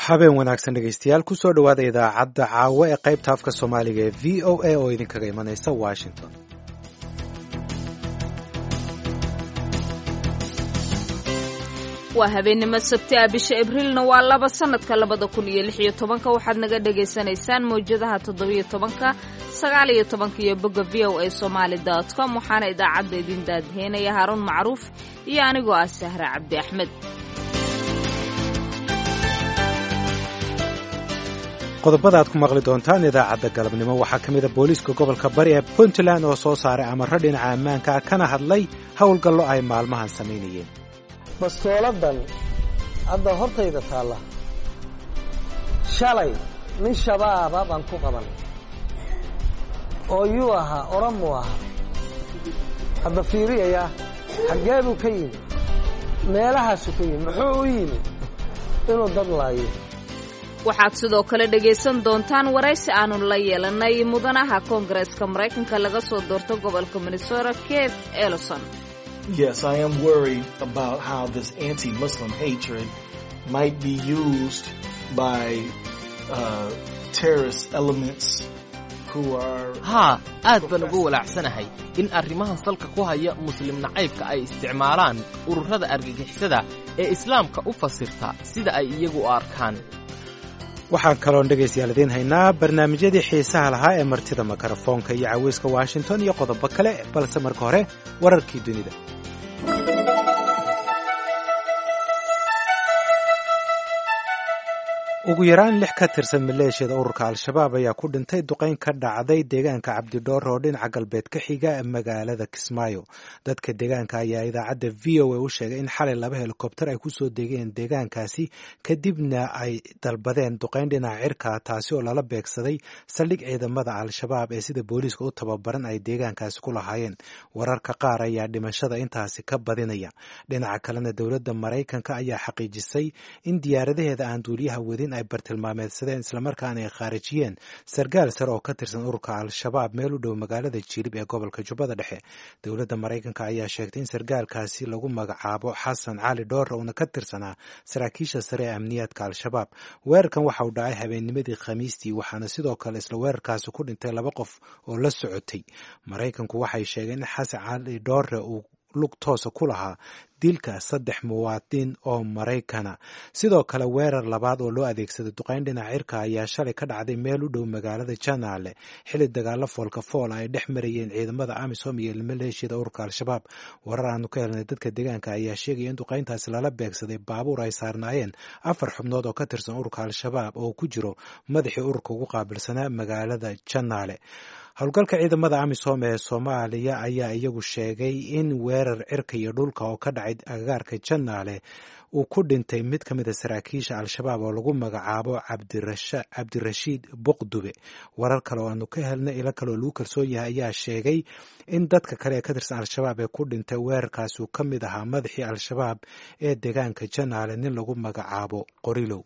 habeen wanaagsan dhegaystayaal kusoo dhowaada idaacadda caawo ee qaybta afka soomaaliga ee v o a oo idinkaga imanaysa washington waa habeennimo sabti ah bisha abriilna waa laba sanadka labada kun iyo lix iyo tobanka waxaad naga dhagaysanaysaan mawjadaha toddobiyo tobanka sagaal iyo tobanka iyo bogga v o a somaali dot com waxaana idaacadda idin daadheynaya haaruun macruuf iyo anigoo ah sahre cabdi axmed qodobada aad ku maqli doontaan idaacadda galabnimo waxaa ka mid a booliiska gobolka bari ee puntland oo soo saaray amarro dhinaca ammaanka ah kana hadlay howlgallo ay maalmahan samaynayeen bastooladan hadda hortayda taalla shalay nin shabaaba baan ku qaban oo yuu ahaa oramuu ahaa hadda fiiriyayaa xaggee buu ka yimi meelahaasuu ka yimi muxuu u yimi inuu dad laayo waxaad sidoo kale dhegaysan doontaan waraysi aanu la yeelanay mudanaha koongareeska maraykanka laga soo doorto gobolka minnesota keith elison Yes, I am worried about how this anti-Muslim hatred might be used by uh, terrorist elements who are. haa aad baan uga walaacsanahay in arrimahan salka ku haya muslim nacaybka ay isticmaalaan ururada argagixisada ee islaamka u fasirta sida ay iyagu u arkaan waxaan kaloon dhegaystayaal idiin haynaa barnaamijyadii xiisaha lahaa ee martida mikrofoonka iyo caweyska washington iyo qodobo kale balse marka hore wararkii dunida ugu yaraan lix ka tirsan maleeshiyada ururka al-shabaab ayaa ku dhintay duqayn ka dhacday deegaanka cabdidhoor oo dhinaca galbeed ka xiga magaalada kismaayo dadka deegaanka ayaa idaacadda v o a u sheegay in xalay laba helikobter ay kusoo degeen deegaankaasi kadibna ay dalbadeen duqayn dhinaca cirka taasi oo lala beegsaday saldhig ciidamada al-shabaab ee sida booliiska u tababaran ay deegaankaasi ku lahaayeen wararka qaar ayaa dhimashada intaasi ka badinaya dhinaca kalena dowladda maraykanka ayaa xaqiijisay in diyaaradaheeda aan duuliyaha wadin ay bartilmaameedsadeen islamarkaana ay khaarijiyeen sargaal sare oo ka tirsan ururka al-shabaab meel u dhow magaalada jilib ee gobolka jubbada dhexe dowladda maraykanka ayaa sheegtay in sargaalkaasi lagu magacaabo xasan cali dhoore uuna ka tirsanaa saraakiisha sare ee amniyaadka al-shabaab weerarkan waxa uu dhacay habeennimadii khamiistii waxaana sidoo kale isla weerarkaasi ku dhintay laba qof oo la socotay maraykanku waxay sheegeen in xasan cali dhoore uu lug toosa ku lahaa dilka saddex muwaadin oo maraykana sidoo kale weerar labaad oo loo adeegsaday duqayn dhinaca cirka ayaa shalay ka dhacday meel u dhow magaalada janaale xili dagaalo foolka foola ay dhex marayeen ciidamada amisom iyo maleeshiyada ururka al-shabaab warar aanu ka helnay dadka deegaanka ayaa sheegaya in duqayntaasi lala beegsaday baabuur ay saarnaayeen afar xubnood oo ka tirsan ururka al-shabaab oo ku jiro madaxii ururka ugu qaabilsanaa magaalada janaale howlgalka ciidamada amisom ee soomaaliya ayaa iyagu sheegay in weerar cirka iyo dhulka oo ka dhacay agagaarka janaale uu ku dhintay mid ka mid a saraakiisha al-shabaab oo lagu magacaabo cabdirashiid buqdube warar kale oo aanu ka helnay ilo kaleoo lagu kalsoon yahay ayaa sheegay in dadka kale ee ka tirsan al-shabaab ee ku dhintay weerarkaasi uu ka mid ahaa madaxii al-shabaab ee deegaanka janaale nin lagu magacaabo qorilow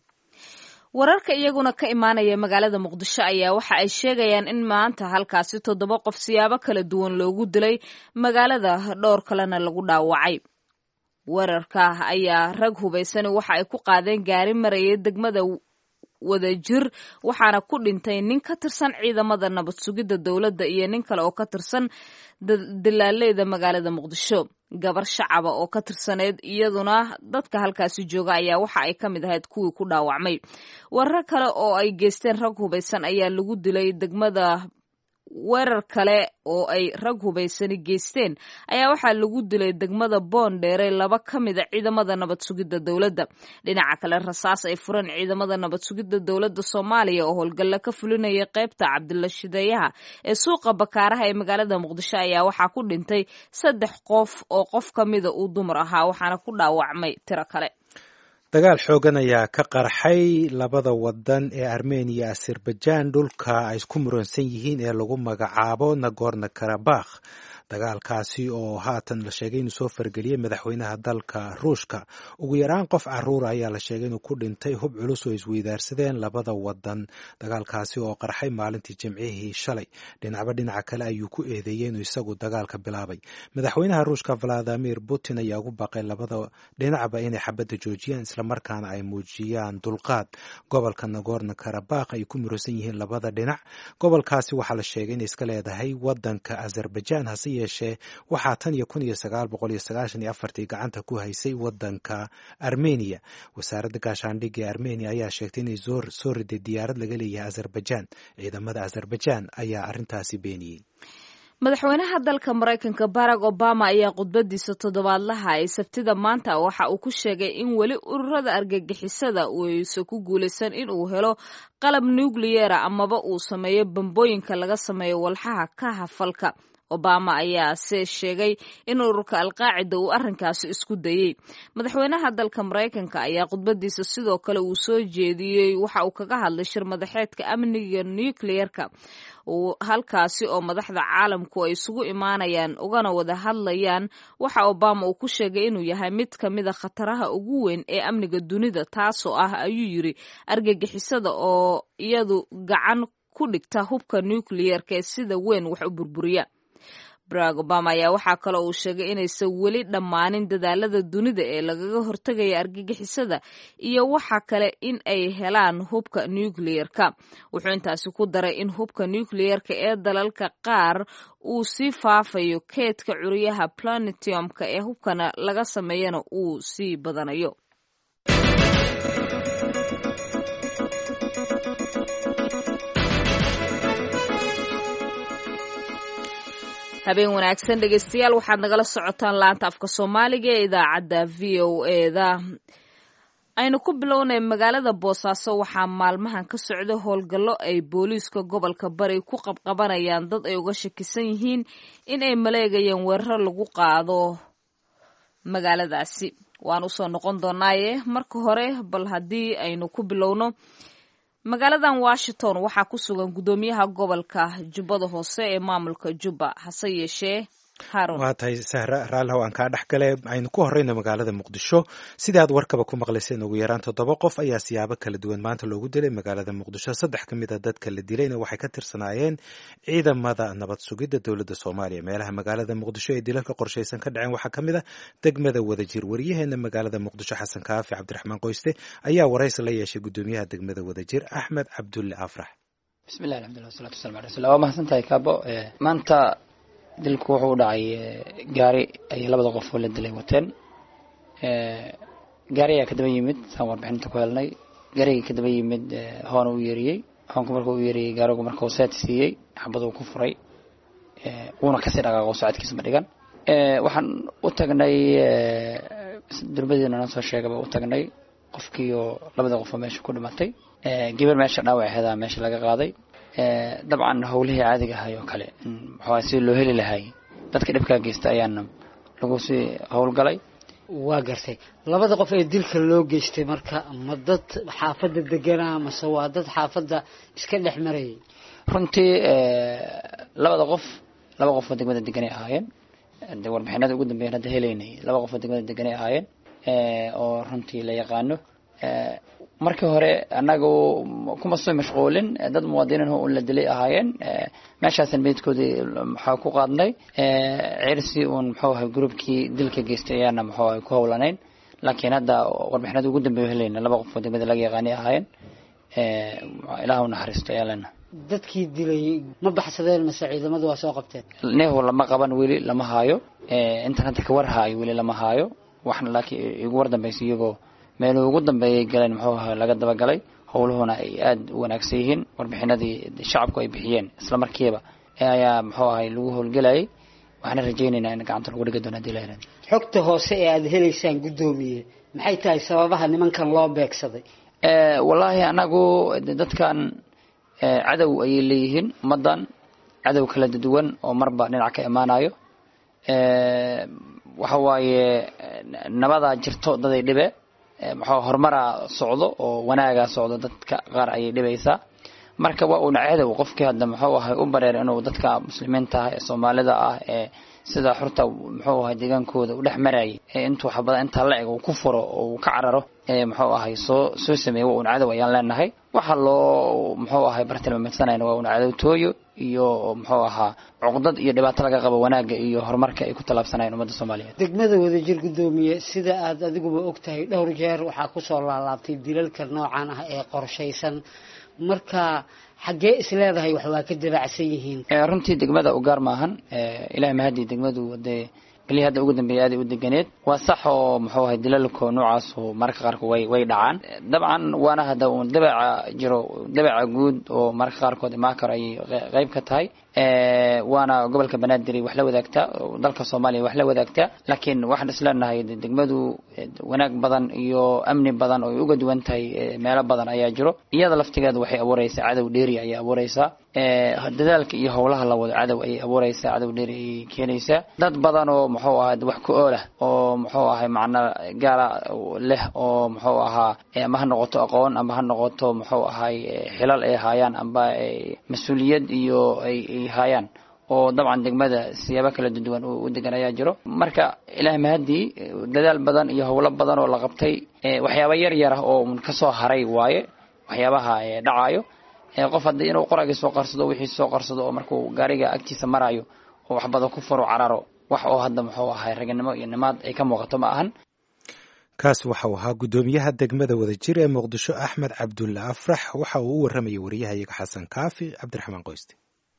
wararka iyaguna ka imaanaya magaalada muqdisho ayaa waxa ay sheegayaan in maanta halkaasi toddoba qof siyaabo kala duwan loogu dilay magaalada dhowr kalena lagu dhaawacay weerarka ayaa rag hubaysani waxa ay ku qaadeen gaari maraya degmada wadajir waxaana ku dhintay nin ka tirsan ciidamada nabad sugidda dowladda iyo nin kale oo ka tirsan dilaaleyda magaalada muqdisho gabar shacaba oo ka tirsaneyd iyaduna dadka halkaasi jooga ayaa waxa ay ka mid ahayd kuwii ku dhaawacmay warar kale oo ay geysteen rag hubaysan ayaa lagu dilay degmada weerar kale oo ay rag hubaysani geysteen ayaa waxaa lagu dilay degmada boondheere laba ka mida ciidamada nabad sugidda dowladda dhinaca kale rasaas ay fureen ciidamada nabad sugidda dowladda soomaaliya oo howlgalla ka fulinaya qaybta cabdilla shideeyaha ee suuqa bakaaraha ee magaalada muqdisho ayaa waxaa ku dhintay saddex qof oo qof ka mida uu dumar ahaa waxaana ku dhaawacmay tiro kale dagaal xoogan ayaa ka qarxay labada wadan ee armeniya azerbajaan dhulka ay isku muransan yihiin ee lagu magacaabo nagorno karabakh dagaalkaasi oo haatan la sheegay inuu soo fargeliyey madaxweynaha dalka ruushka ugu yaraan qof caruura ayaa la sheegay inuu ku dhintay hub culus oo isweydaarsadeen labada wadan dagaalkaasi oo qarxay maalintii jimcihii shalay dhinacba dhinaca kale ayuu ku eedeeyey inuu isagu dagaalka bilaabay madaxweynaha ruushka valadimir putin ayaa ugu baaqay labada dhinacba inay xabadda joojiyaan islamarkaana ay muujiyaan dulqaad gobolka nagorno karabakh ay ku muransan yihiin labada dhinac gobolkaasi waxaa la sheegay inay iska leedahay wadanka azerbaijan hase yeeshee waxaa tan iyo kun iyo sagaal boqol iyo sagaashan iyo afartii gacanta ku haysay wadanka armeniya wasaaradda gaashaandhigga ee armeniya ayaa sheegtay inay soo riday diyaarad laga leeyahay azerbaijan ciidamada azerbaijan ayaa arrintaasi beeniyey madaxweynaha dalka maraykanka barack obama ayaa khudbadiisa toddobaadlaha ee sabtida maanta waxa uu ku sheegay in weli ururada argagixisada uusa ku guulaysan in uu helo qalab nukliyera amaba uu sameeyo bambooyinka laga sameeyo walxaha ka hafalka obama ayaa se sheegay in ururka alqaacida uu arrinkaasi isku dayey madaxweynaha dalka maraykanka ayaa khudbadiisa sidoo kale uu soo jeediyey waxa uu kaga hadlay shir madaxeedka amniga nucleerka halkaasi oo madaxda caalamku ay isugu imaanayaan ugana wada hadlayaan waxa obama uu ku sheegay inuu yahay mid ka mida khataraha ugu weyn ee amniga dunida taasoo ah ayuu yiri argagixisada oo iyadu gacan ku dhigta hubka nucleerka ee sida weyn wax u burburiya barack obama ayaa waxaa kale uu sheegay inaysan weli dhammaanin dadaalada dunida ee lagaga hortegaya argagixisada iyo waxa kale in ay helaan hubka nucleerka wuxuu intaasi ku daray in hubka nucleerka ee dalalka qaar uu sii faafayo keedka curiyaha planetiumka ee hubkana laga sameeyana uu sii badanayo habeen wanaagsan dhegeystayaal waxaad nagala socotaan laanta afka soomaaliga ee idaacadda v o eda aynu ku bilownay magaalada boosaaso waxaa maalmahan ka socda howlgallo ay booliiska gobolka bari ku qabqabanayaan dad ay uga shakisan yihiin in ay maleegayeen weeraro lagu qaado magaaladaasi waan usoo noqon doonaaye marka hore bal haddii aynu ku bilowno magaaladan washington waxaa ku sugan guddoomiyaha gobolka jubbada hoose ee maamulka jubba hase yeeshee waa tahay sahra raallihow aan kaa dhex gale aynu ku horeyno magaalada muqdisho sidii aad warkaba ku maqlayseen ugu yaraan toddoba qof ayaa siyaabo kala duwan maanta loogu dilay magaalada muqdisho saddex ka mid a dadka la dilayna waxay ka tirsanaayeen ciidamada nabad sugidda dowladda soomaaliya meelaha magaalada muqdisho ee dilalka qorshaysan ka dhaceen waxaa ka mid a degmada wadajir waryaheena magaalada muqdisho xasan kaafi cabdiraxmaan qoyste ayaa waraysi la yeeshay guddoomiyaha degmada wadajir axmed cabdulle afrax bismillahi alxamdulillah wasalatu wasalam ala rasulillah waa mahadsantahay kaabo maanta dilku wuxuu u dhacay gaari ay labada qof oo la dilay wateen gaari ayaa kadaba yimid saan warbixinta ku helnay gaarigii kadaba yimid hoona u yeeriyey hoonku marka u yeeriyey gaarigu marka uu seet siiyey xabaduu ku furay wuuna kasii dhaqaaqo socodkiisa ma dhigan waxaan u tagnay durbadiina noo soo sheegaba u tagnay qofkii oo labada qof oo meesha ku dhimatay gabar meesha dhaawac aheedaa meesha laga qaaday dabcan howlihii caadiga ahay oo kale maxaa si loo heli lahay dadka dhibkaa geysta ayaana lagu sii howlgalay waa gartay labada qof ee dilka loo geystay marka ma dad xaafadda deganaa mase waa dad xaafadda iska dhex marayay runtii labada qof laba qof oo degmada deganay ahaayeen de warbixinada ugu dambeyan hadda helaynay laba qof oo degmada deganay ahaayeen oo runtii la yaqaano markii hore anagu kuma soo mashquulin dad muwaadiniin un la dilay ahaayeen meeshaasan meydkoodii maxaa ku qaadnay cirsi uun muxuu ahay groupkii dilka geystay ayaana muxuu ahay ku howlanayn laakiin hadda warbixinada ugu dambeeya helayna laba qof oo degmada laga yaqaanay ahaayeen ilaah u naxariisto ayaa lena dadkii dilay ma baxsadeen mase ciidamadu waa soo qabteen nehu lama qaban weli lama haayo intan hadda ka war haayo weli lama haayo waxna laakiin igu war dambaysa iyagoo meeluu ugu dambeeyay galeen muxuu ahaa laga dabagalay howluhuna ay aada u wanaagsan yihiin warbixinadii shacabku ay bixiyeen isla markiiba ayaa muxuu ahay lagu howlgelayay waxaana rajaynaynaa in gacanta lagu dhigi doono hadii la helan xogta hoose ee aada helaysaan guddoomiye maxay tahay sababaha nimankan loo beegsaday wallaahi anagu dadkan cadow ayay leeyihiin ummaddan cadow kala duwan oo marba dhinac ka imaanayo waxa waaye nabadaa jirto daday dhibe maxaa horumaraa socdo oo wanaagaa socdo dadka qaar ayay dhibaysaa marka waa uuna cadow qofkii hadda muxuu ahay u bareer inuu dadka muslimiinta ah ee soomaalida ah ee sida xurta muxuu ahay deegaankooda u dhex marayay ee intuu xabada intaa la eg uu ku furo oo uu ka cararo ee muxuu ahay soo soo sameeyey waa uuna cadow ayaan leenahay waxa loo muxuu ahay bartilmaameedsanayna waa uuna cadowtooyo iyo muxuu ahaa cuqdad iyo dhibaato laga qabo wanaagga iyo horumarka ay ku tallaabsanayeen ummadda soomaaliyeed degmada wadajir guddoomiye sida aad adiguba og tahay dhowr jeer waxaa kusoo laalaabtay dilalka noocan ah ee qorshaysan marka xaggee is leedahay wax waa ka dabacsan yihiin runtii degmada u gaar maahan ilahay mahadii degmadu dee beli hadda ugu dambeeyay aaday u deganeed waa sax oo muxuu ahay dilalko noocaas oo mararka qaarkood way way dhacaan dabcan waana hadda uun dabeeca jiro dabeeca guud oo mararka qaarkood imaan karo ayay qeyb ka tahay waana gobolka banaadir wax la wadaagtaa dalka soomaaliya wax la wadaagtaa laakiin waxaan isleenahay degmadu wanaag badan iyo amni badan oo ay uga duwan tahay meelo badan ayaa jiro iyada laftigeeda waxay abuureysaa cadow dheeri ayay abuureysaa dadaalka iyo howlaha la wado cadow ayay abuureysaa cadow dheeri ayay keenaysaa dad badan oo muxuu ahaa wax ku oolah oo muxuu ahay macna gaala leh oo muxuu ahaa ama ha noqoto aqoon ama ha noqoto muxuu ahay xilal ay haayaan amba mas-uuliyad iyo ay haayaan oo dabcan degmada siyaabo kala duwan u degan ayaa jiro marka ilaah mahadii dadaal badan iyo howlo badan oo la qabtay waxyaaba yar yar ah oo kasoo haray waaye waxyaabaha dhacaayo qof haddii inuu qoragii soo qarsado wixii soo qarsado oo markuu gaariga agtiisa marayo oo wax badan ku furo cararo wax oo hadda muxuu ahay raganimo iyo nimaad ay ka muuqato ma ahan kaas waxau ahaa guddoomiyaha degmada wadajir ee muqdisho axmed cabdulla afrax waxa uu u warramayay wariyahayaga xasan kaafi cabdiraxmaan qoyste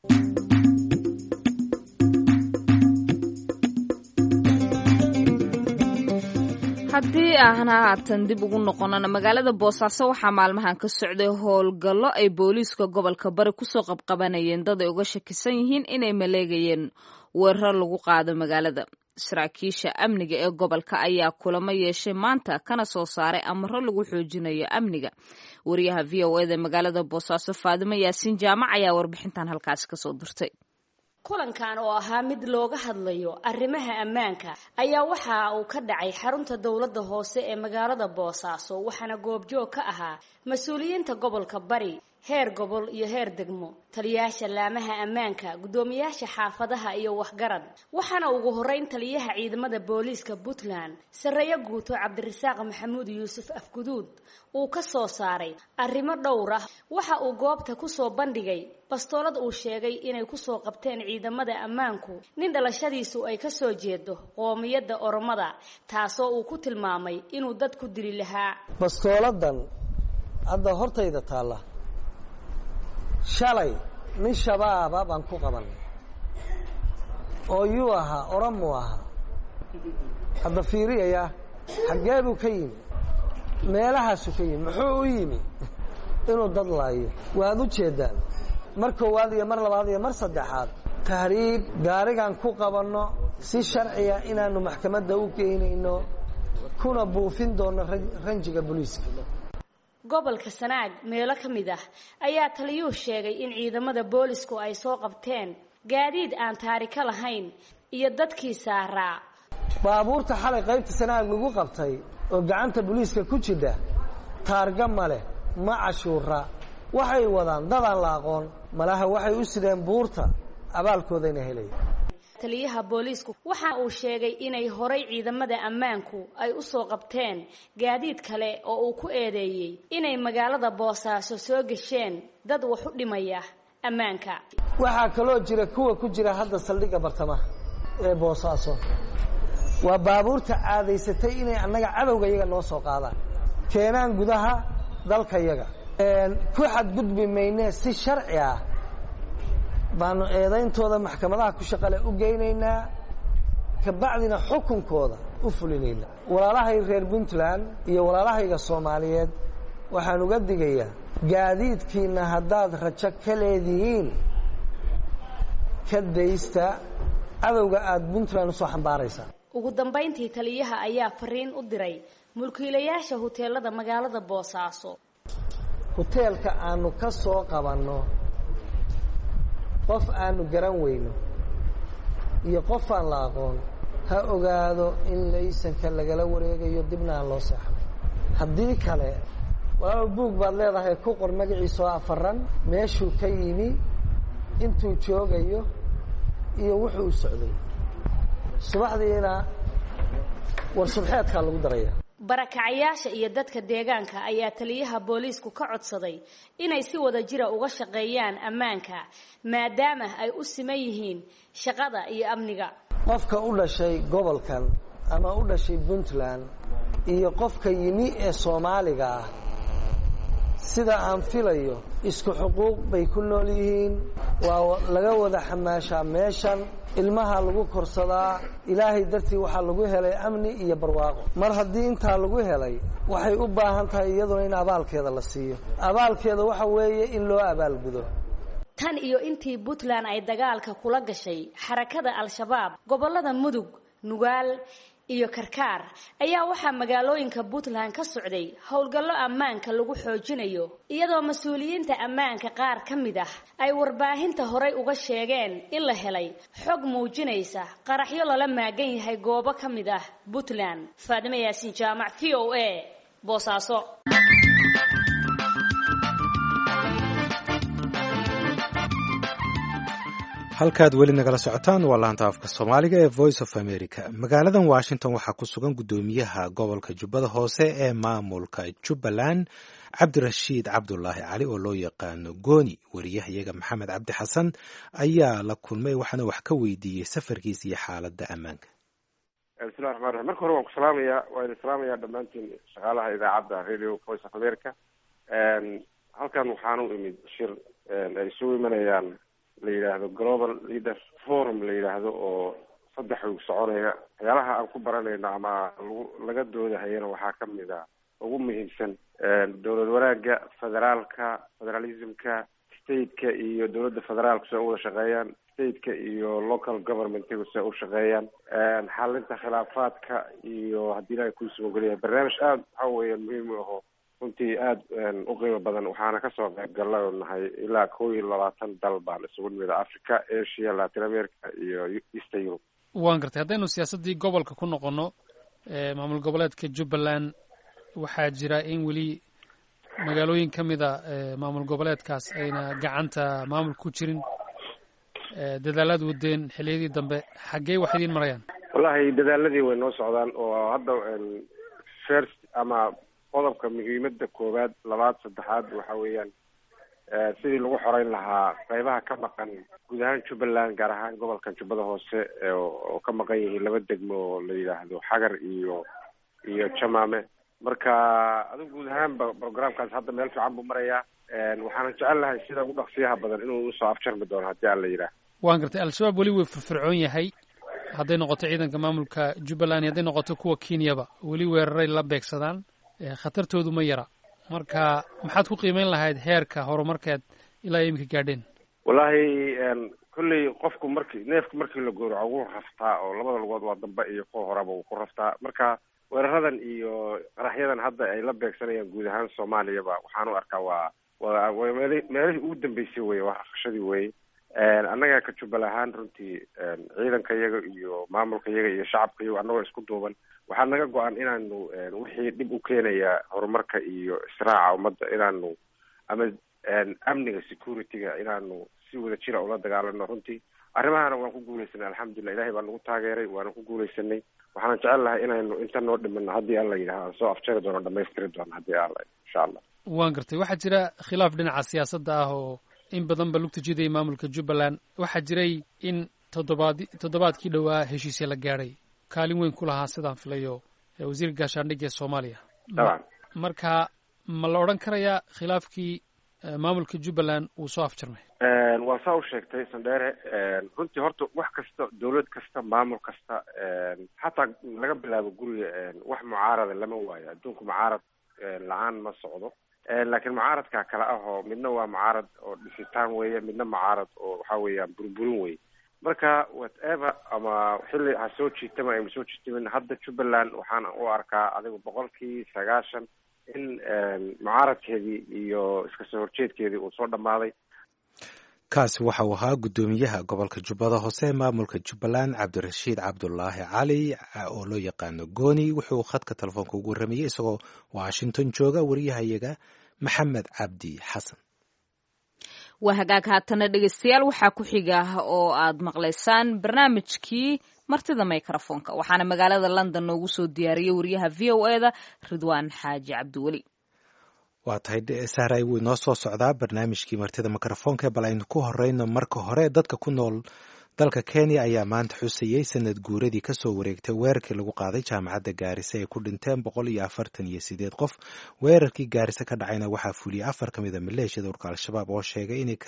haddii ahna haatan dib ugu noqonana magaalada boosaaso waxaa maalmahan ka socday howlgallo ay booliiska gobolka bari kusoo qabqabanayeen dad ay uga shakisan yihiin inay maleegayeen weerar lagu qaado magaalada saraakiisha amniga ee gobolka ayaa kulamo yeeshay maanta kana soo saaray amaro lagu xoojinayo amniga wariyaha v o eda magaalada boosaaso faadimo yaasiin jaamac ayaa warbixintan halkaasi kasoo dirtay kulankan oo ahaa mid looga hadlayo arrimaha ammaanka ayaa waxa uu ka dhacay xarunta dowladda hoose ee magaalada boosaaso waxaana goobjoog ka ahaa mas-uuliyiinta gobolka bari heer gobol iyo heer degmo taliyayaasha laamaha ammaanka guddoomiyaasha xaafadaha iyo waxgarad waxaana ugu horeyn taliyaha ciidamada booliiska puntland sarreeyo guuto cabdirasaaq maxamuud yuusuf afguduud uu ka soo saaray arrimo dhowr ah waxa uu goobta kusoo bandhigay bastoolad uu sheegay inay kusoo qabteen ciidamada ammaanku nin dhalashadiisu ay kasoo jeedo qoomiyadda oromada taasoo uu ku tilmaamay inuu dad ku dili lahaa bastooladan hadda hortayda taalla shalay nin shabaaba baan ku qabanay oo yuu ahaa oramuu ahaa hadda fiiriyaya xaggee buu ka yimi meelahaasuu ka yimi muxuu u yimi inuu dad laayo waad u jeeddaan mar koowaad iyo mar labaad iyo mar saddexaad tahriib gaarigaan ku qabanno si sharciga inaanu maxkamadda u geynayno kuna buufin doonno ranjiga booliiska gobolka sanaag meelo ka mid ah ayaa taliyuhu sheegay in ciidamada boolisku ay soo qabteen gaadiid aan taariko lahayn iyo dadkii saaraa baabuurta xalay qaybta sanaag lagu qabtay oo gacanta booliiska ku jidha taarga ma leh ma cashuura waxay wadaan dadaan la aqoon malaha waxay u sideen buurta abaalkoodayna helaya taliyaha booliisku waxa uu sheegay inay horay ciidamada ammaanku ay u soo qabteen gaadiid kale oo uu ku eedeeyey inay magaalada boosaaso soo gesheen dad wax u dhimaya ammaanka waxaa kaloo jira kuwa ku jira hadda saldhigga bartamaha ee boosaaso waa baabuurta caadaysatay inay annaga cadowga iyaga noo soo qaadaan keenaan gudaha dalka yaga ku xadgudbi mayne si sharci ah baanu eedayntooda maxkamadaha ku shaqale u geynaynaa kabacdina xukunkooda u fulinaynaa walaalahay reer puntland iyo walaalahayga soomaaliyeed waxaan uga digayaa gaadiidkiina haddaad rajo ka leedihiin ka daysta cadowga aada puntland usoo xambaaraysaan ugu dambayntii taliyaha ayaa fariin u diray mulkiilayaasha huteelada magaalada boosaaso huteelka aanu ka soo qabanno qof aanu garan weyno iyo qof aan la aqoon ha ogaado in laysanka lagala wareegayo dibna aan loo seexnay haddii kale walaalow buug baad leedahay ku qor magaciisa oo afaran meeshuu ka yimi intuu joogayo iyo wuxuu u socday subaxdiina war subxeedkaa lagu daraya barakacayaasha iyo dadka deegaanka ayaa taliyaha booliisku ka codsaday inay si wada jira uga shaqeeyaan ammaanka maadaama ay u siman yihiin shaqada iyo amniga qofka u dhashay gobolkan ama u dhashay puntland iyo qofka yimi ee soomaaliga ah sida aan filayo isku xuquuq bay ku nool yihiin waa laga wada xamaashaa meeshan ilmaha lagu korsadaa ilaahay dartii waxaa lagu helay amni iyo barwaaqo mar haddii intaa lagu helay waxay u baahan tahay iyaduna in abaalkeeda la siiyo abaalkeeda waxa weeye in loo abaalgudo tan iyo intii puntland ay dagaalka kula gashay xarakada al-shabaab gobollada mudug nugaal iyo karkaar ayaa waxaa magaalooyinka puntland ka socday howlgallo ammaanka lagu xoojinayo iyadoo mas-uuliyiinta ammaanka qaar ka mid ah ay warbaahinta horay uga sheegeen in la helay xog muujinaysa qaraxyo lala maagan yahay goobo ka mid ah puntland faadime yaasiin jaamac v o a boosaaso halkaad weli nagala socotaan waa laanta afka soomaaliga ee voice of america magaaladan washington waxaa ku sugan guddoomiyaha gobolka jubbada hoose ee maamulka jubbaland cabdirashiid cabdulaahi cali oo loo yaqaano gooni wariyahayaga maxamed cabdi xasan ayaa la kulmay waxaana wax ka weydiiyey safarkiisa iyo xaaladda ammaanka bismillahi raxmaan raxiim marka hore waan ku salaamayaa waa idin salaamayaa dhammaantiin shaqaalaha idaacadda radio voice of america halkan waxaan u imid shir ay isugu imanayaan la yidhaahdo global leaders forum la yidhaahdo oo saddex wiig soconaya waxyaalaha aan ku baranayno ama lagu laga doodahayana waxaa ka mid a ugu muhiimsan dowlad wanaagga federaalka federalismka stateka iyo dowladda federaalku si ay uwada shaqeeyaan stateka iyo local governmentigu si ay u shaqeeyaan xalinta khilaafaadka iyo haddii ilahay kuisugu geliyahay barnaamij aada waxa weeyaan muhiim u aho runtii aada u qiimo badan waxaana kasoo qayb galla nahay ilaa kow iyo labaatan dal baan isugu nimid africa asia latin america iyo eastern europe waan gartay haddaynu siyaasaddii gobolka ku noqono maamul goboleedka jubbaland waxaa jira in weli magaalooyin ka mid a maamul goboleedkaas ayna gacanta maamul ku jirin dadaalaad wadeen xiliyadii dambe xaggee wax idiin marayaan wallahi dadaaladii way noo socdaan oo hadda first ama qodobka muhiimada koowaad labaad saddexaad waxa weeyaan sidii lagu xoreyn lahaa qeybaha ka maqan guud ahaan jubbaland gaar ahaan gobolkan jubbada hoose oo ka maqan yihiin laba degmo oo la yidhaahdo xagar iyo iyo jamaame marka adigu guud ahaanba programkaas hadda meel fiican buu marayaa waxaanan jecel lahay sida ugu dhaqsiyaha badan inuu usoo afjarmi doono haddii aan la yidhaah waan gartay al-shabaab weli way firfircoon yahay hadday noqoto ciidanka maamulka jubbaland hadday noqoto kuwa kenyaba weli weeraray la beegsadaan khatartoodu ma yara marka maxaad ku qiimeyn lahayd heerka horumarkeed ilaa iminka gaadheen wallahi kolley qofku marki neefku markii la gooraco wuu raftaa oo labada lugood waa dambe iyo kuwa horeba wuu ku raftaa marka weeraradan iyo qaraxyadan hadda ay la beegsanayaan guud ahaan soomaaliyaba waxaan u arkaa waa wa wa meel meelihii ugu dambeysay weye waa rafashadii weye annaga ka jubbal ahaan runtii ciidanka iyaga iyo maamulka iyaga iyo shacabka iyago annagoo isku duuban waxaa naga go-an inaanu wixii dhib u keenaya horumarka iyo israaca ummadda inaanu ama amniga security-ga inaanu si wada jira ula dagaalano runtii arrimahana waan ku guuleysanay alxamdulilah ilahay baa nagu taageeray waana ku guuleysanay waxaana jecel lahay inaynu inta noo dhimano haddii alla yidhaha aan soo afjari doono dhamaystiri doono haddii alla insha allah waan gartay waxaa jira khilaaf dhinaca siyaasadda ah oo in badan ba lugta jidaya maamulka jubbaland waxaa jiray in toddobaad toddobaadkii dhowaa heshiisya la gaadhay kaalin weyn ku lahaa sidaan filayo wasiirka gaashaandhigga ee soomaaliya daban marka ma la odhan karayaa khilaafkii maamulka jubbaland wuu soo afjarmay waa saa u sheegtay sandheere runtii horta wax kasta dawlad kasta maamul kasta xataa laga bilaabo guriga wax mucaarada lama waayo adduunku mucaarad la-aan ma socdo laakiin mucaaradka kale ah oo midna waa mucaarad oo dhisitaan weeye midna mucaarad oo waxa weeyaan burburin weye marka whatever ama xilli ha soo jiitama ayma soo jiitamin hadda jubbaland waxaan u arkaa adigu boqolkii sagaashan in mucaaradkeedii iyo iska soo horjeedkeedii uu soo dhammaaday kaasi waxa uu ahaa guddoomiyaha gobolka jubbada hoose maamulka jubbaland cabdirashiid cabdulaahi cali oo loo yaqaano gooni wuxuu khadka telefoonka ugu warramayey isagoo washington jooga wariyahayaga maxamed cabdi xasan waa hagaag haatana dhegeystayaal waxaa ku xiga oo aad maqlaysaan barnaamijkii martida microfoonka waxaana magaalada london noogu soo diyaariyey wariyaha v o e da ridwaan xaaji cabdiweli waa tahay sahray wuu inoo soo socdaa barnaamijkii martida mikrofoonka bal aynu ku horeyno marka hore dadka ku nool dalka kenya ayaa maanta xusayey sanad guuradii kasoo wareegtay weerarkii lagu qaaday jaamacadda gaarisa ay ku dhinteen boqol iyo afartan iyo sideed qof weerarkii gaarisa ka dhacayna waxaa fuliyey afar ka mid a maleeshiyada urka al-shabaab oo sheegay inay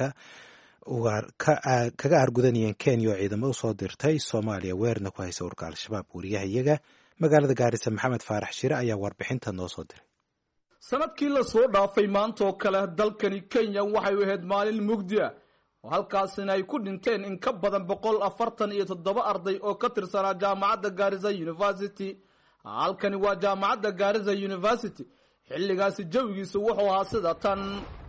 kaga argudanayeen kenya oo ciidamo usoo dirtay soomaaliya weerarna ku haysa urka al-shabaab wariyaha iyaga magaalada gaarisa maxamed faarax shire ayaa warbixinta noo soo diray sanadkii lasoo dhaafay maanta oo kale dalkani kenya waxay u ahayd maalin mugdi ah oo halkaasina ay ku dhinteen in ka badan boqol afartan iyo toddoba arday oo ka tirsanaa jaamacadda gaarisa university halkani waa jaamacadda gaarisa university xilligaasi jawigiisu wuxuu ahaa sida tan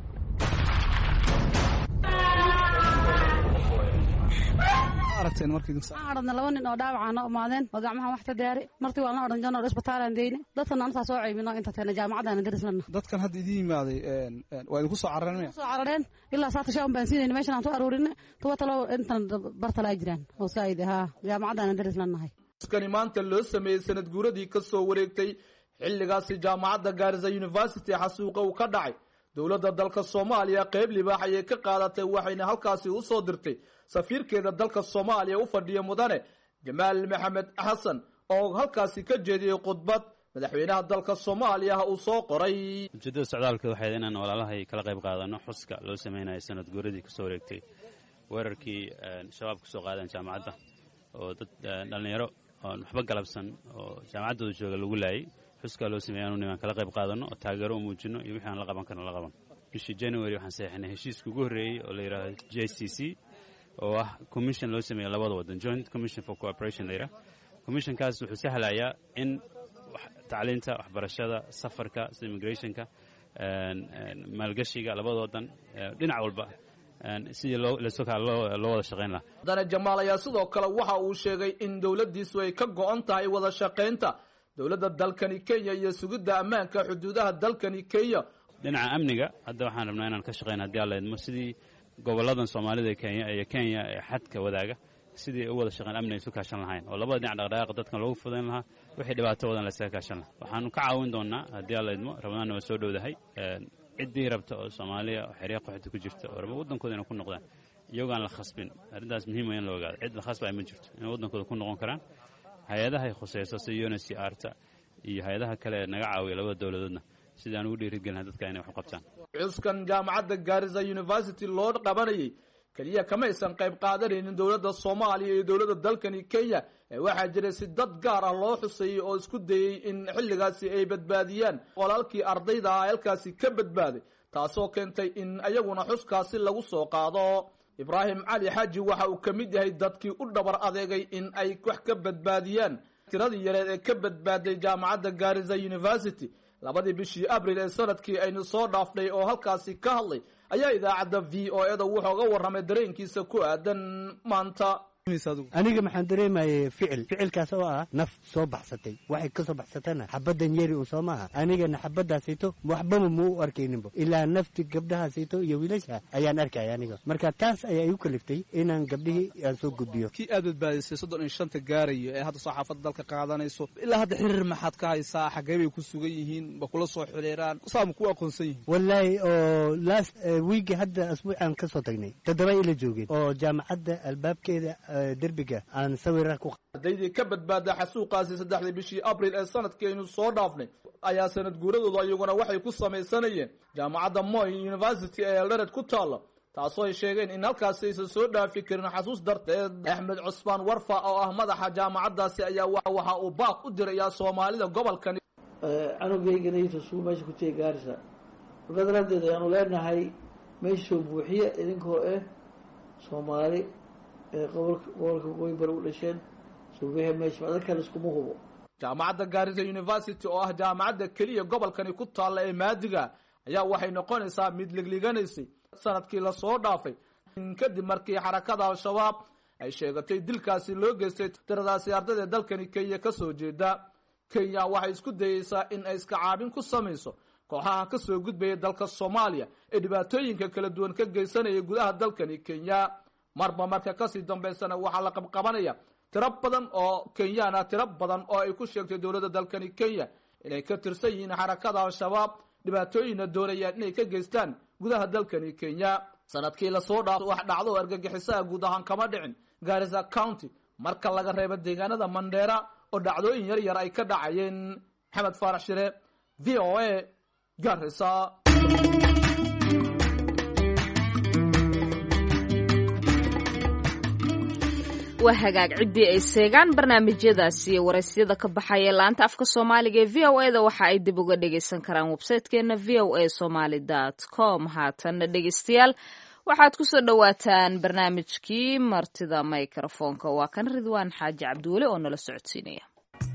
aradna laba nin oo dhaawaca noo imaadeen oo gacmaha wax ka daari martii waan la odhan jirno isbitaalaan deyne dadkana antaa soo ceybino inta teena jaamacadana darislana dadkan hadda idin yimaaday waa idinku soo carareen maya soo carareen ilaa saata shan baan siinayna meeshan aan soo aruurinne tuwa talo intan bartala ay jiraan oo saa'id haa jaamacadana darislanahay skani maanta loo sameeyey sanad guuradii ka soo wareegtay xilligaasi jaamacadda gaarisa university xasuuqa uu ka dhacay dowladda dalka soomaaliya qeyb libaax ayay ka qaadatay waxayna halkaasi u soo dirtay safiirkeeda dalka soomaaliya u fadhiya mudane jamaal maxamed xasan oo halkaasi ka jeediyey khudbad madaxweynaha dalka soomaaliya uu soo qoray ujeeddada socdaalka waxayd inaan walaalahay kala qayb qaadano xuska loo sameynayo sanad guuradii kasoo wareegtay weerarkii shabaab ka soo qaadeen jaamacadda oo dad dhallinyaro oon waxba galabsan oo jaamacaddooda jooga lagu laayay xuskaa loo sameeyay anu nimaan kala qayb qaadano oo taageero u muujino iyo wixii aan la qaban karno la qaban bishii january waxaan saxeixnay heshiiska ugu horreeyey oo la yidhaahdo j c c oo ah commission loo sameeya labada waddan joint commission for cooperation la yidhaha commissionkaas wuxuu sahlayaa in tacliinta waxbarashada safarka sida immigrationka maalgashiga labada waddan dhinac walba sidii loo wada shaqayn lahaa mudane jamaal ayaa sidoo kale waxa uu sheegay in dowladdiisu ay ka go-on tahay wada shaqaynta dowladda dalkani kenya iyo sugidda ammaanka xuduudaha dalkani kenya dhinaca amniga hadda waxaan rabnaa inaan ka shaqayna haddii alla idmo sidii gobolladan soomaalida kenya iyo kenya ee xadka wadaaga sidii u wada shaqayn amni isu kaashan lahayn oo labada dhinac dhaqdhaqaaqa dadkan loogu fudayn lahaa wixii dhibaato wadan laysaga kaashan lahaa waxaanu ka caawin doonaa haddii alla idmo ramadaanna waa soo dhowdahay ciddii rabta oo soomaaliya oo xerya qaxooti ku jirta oo raba waddankooda inay ku noqdaan iyagoo aan la khasbin arrintaas muhiim waa in la ogaado cid la khasbaya ma jirto inay waddankooda ku noqon karaan hay-adahay khusayso sida unc arta iyo hay-adaha kale ee naga caawiya labada dowladoodna sidii aan ugu dhiirigelinaha dadka inay wax u qabtaan cuskan jaamacadda gaarisa university loo qabanayay keliya kamaysan qayb qaadanaynin dowladda soomaaliya iyo dowladda dalkani kenya ee waxaa jiray si dad gaar ah loo xuseeyey oo isku dayey in xilligaasi ay badbaadiyaan qolaalkii ardayda ah halkaasi ka badbaaday taasoo keentay in ayaguna xuskaasi lagu soo qaado ibraahim cali xaaji waxa uu ka mid yahay dadkii u dhabar adeegay in ay wax ka badbaadiyaan tiradii yareed ee ka badbaaday jaamacadda gaarisa university labadii bishii abril ee sanadkii aynu soo dhaafnay oo halkaasi ka hadlay ayaa idaacadda v o e da wuxuuga warramay dareenkiisa ku aadan maanta aniga maxaan dareemayay ficil ficilkaas oo ah naf soo baxsatay waxay ka soo baxsatana xabaddan yari un soo maaha anigana xabaddaasayto waxbama ma u arkayninbo ilaa nafti gabdhahaasayto iyo wiilasha ayaan arkaya aniga marka taas ayaa igu kaliftay inaan gabdhihii aan soo gudbiyo kii aad badbaadisay soddon iyo shanta gaarayo ee hadda soo xaafadda dalka qaadanayso ilaa hadda xiriir maxaad ka haysaa xaggee bay ku sugan yihiin ma kula soo xiriiraan saama ku aqoonsan yihiin wallaahi oo last wiigi hadda asbuucaan ka soo tagnay toddoba ila joogeen oo jaamacadda albaabkeeda derbiga aan sawira ku ardaydii ka badbaada xasuuqaasi saddexdii bishii abril ee sanadkii aynu soo dhaafnay ayaa sanad guuradooda iyaguna waxay ku samaysanayeen jaamacadda moy university ee eldoret ku taalla taasoo ay sheegeen in halkaasi aysan soo dhaafi karin xasuus darteed axmed cusmaan warfa oo ah madaxa jaamacaddaasi ayaa waxa uu baaq u dirayaa soomaalida gobolkani canugeyganaito sugu meesha ku tegi gaarisa markaa daraaddeed ayaanu leenahay meesha soo buuxiya idinkoo ah soomaali gobolka gobolka waqooyi bari u dhasheen suubiha meesha dadka liskuma hubo jaamacadda gaarisa university oo ah jaamacadda keliya gobolkani ku taalla ee maadiga ayaa waxay noqonaysaa mid ligliiganaysay sanadkii lasoo dhaafay kadib markii xarakada al-shabaab ay sheegatay dilkaasi loo geystay tiradaasi ardayda dalkani kenya kasoo jeeda kenya waxay isku dayeysaa in ay iska caabin ku samayso kooxaha kasoo gudbaya dalka soomaaliya ee dhibaatooyinka kala duwan ka geysanaya gudaha dalkani kenya marba marka kasii dambaysana waxaa la qabqabanaya tiro badan oo kenyaan ah tiro badan oo ay ku sheegtay dowladda dalkani kenya inay ka tirsan yihiin xarakada al-shabaab dhibaatooyinna doonayaan inay ka geystaan gudaha dalkani kenya sanadkii lasoo dhaaf wax dhacdo oo argagixisaha guud ahaan kama dhicin garissa county marka laga reebo deegaanada mandheera oo dhacdooyin yar yar ay ka dhacayeen maxamed faarax shire v o a garissa waa hagaag ciddii ay seegaan barnaamijyadaasi iyo waraysyada ka baxaya laanta afka soomaaliga ee v o e da waxa ay dib uga dhagaysan karaan websaytekeena v o a somaly com haatanna dhegaystayaal waxaad ku soo dhowaataan barnaamijkii martida microfoonka waa kan ridwaan xaaji cabdiweli oo nala socodsiinaya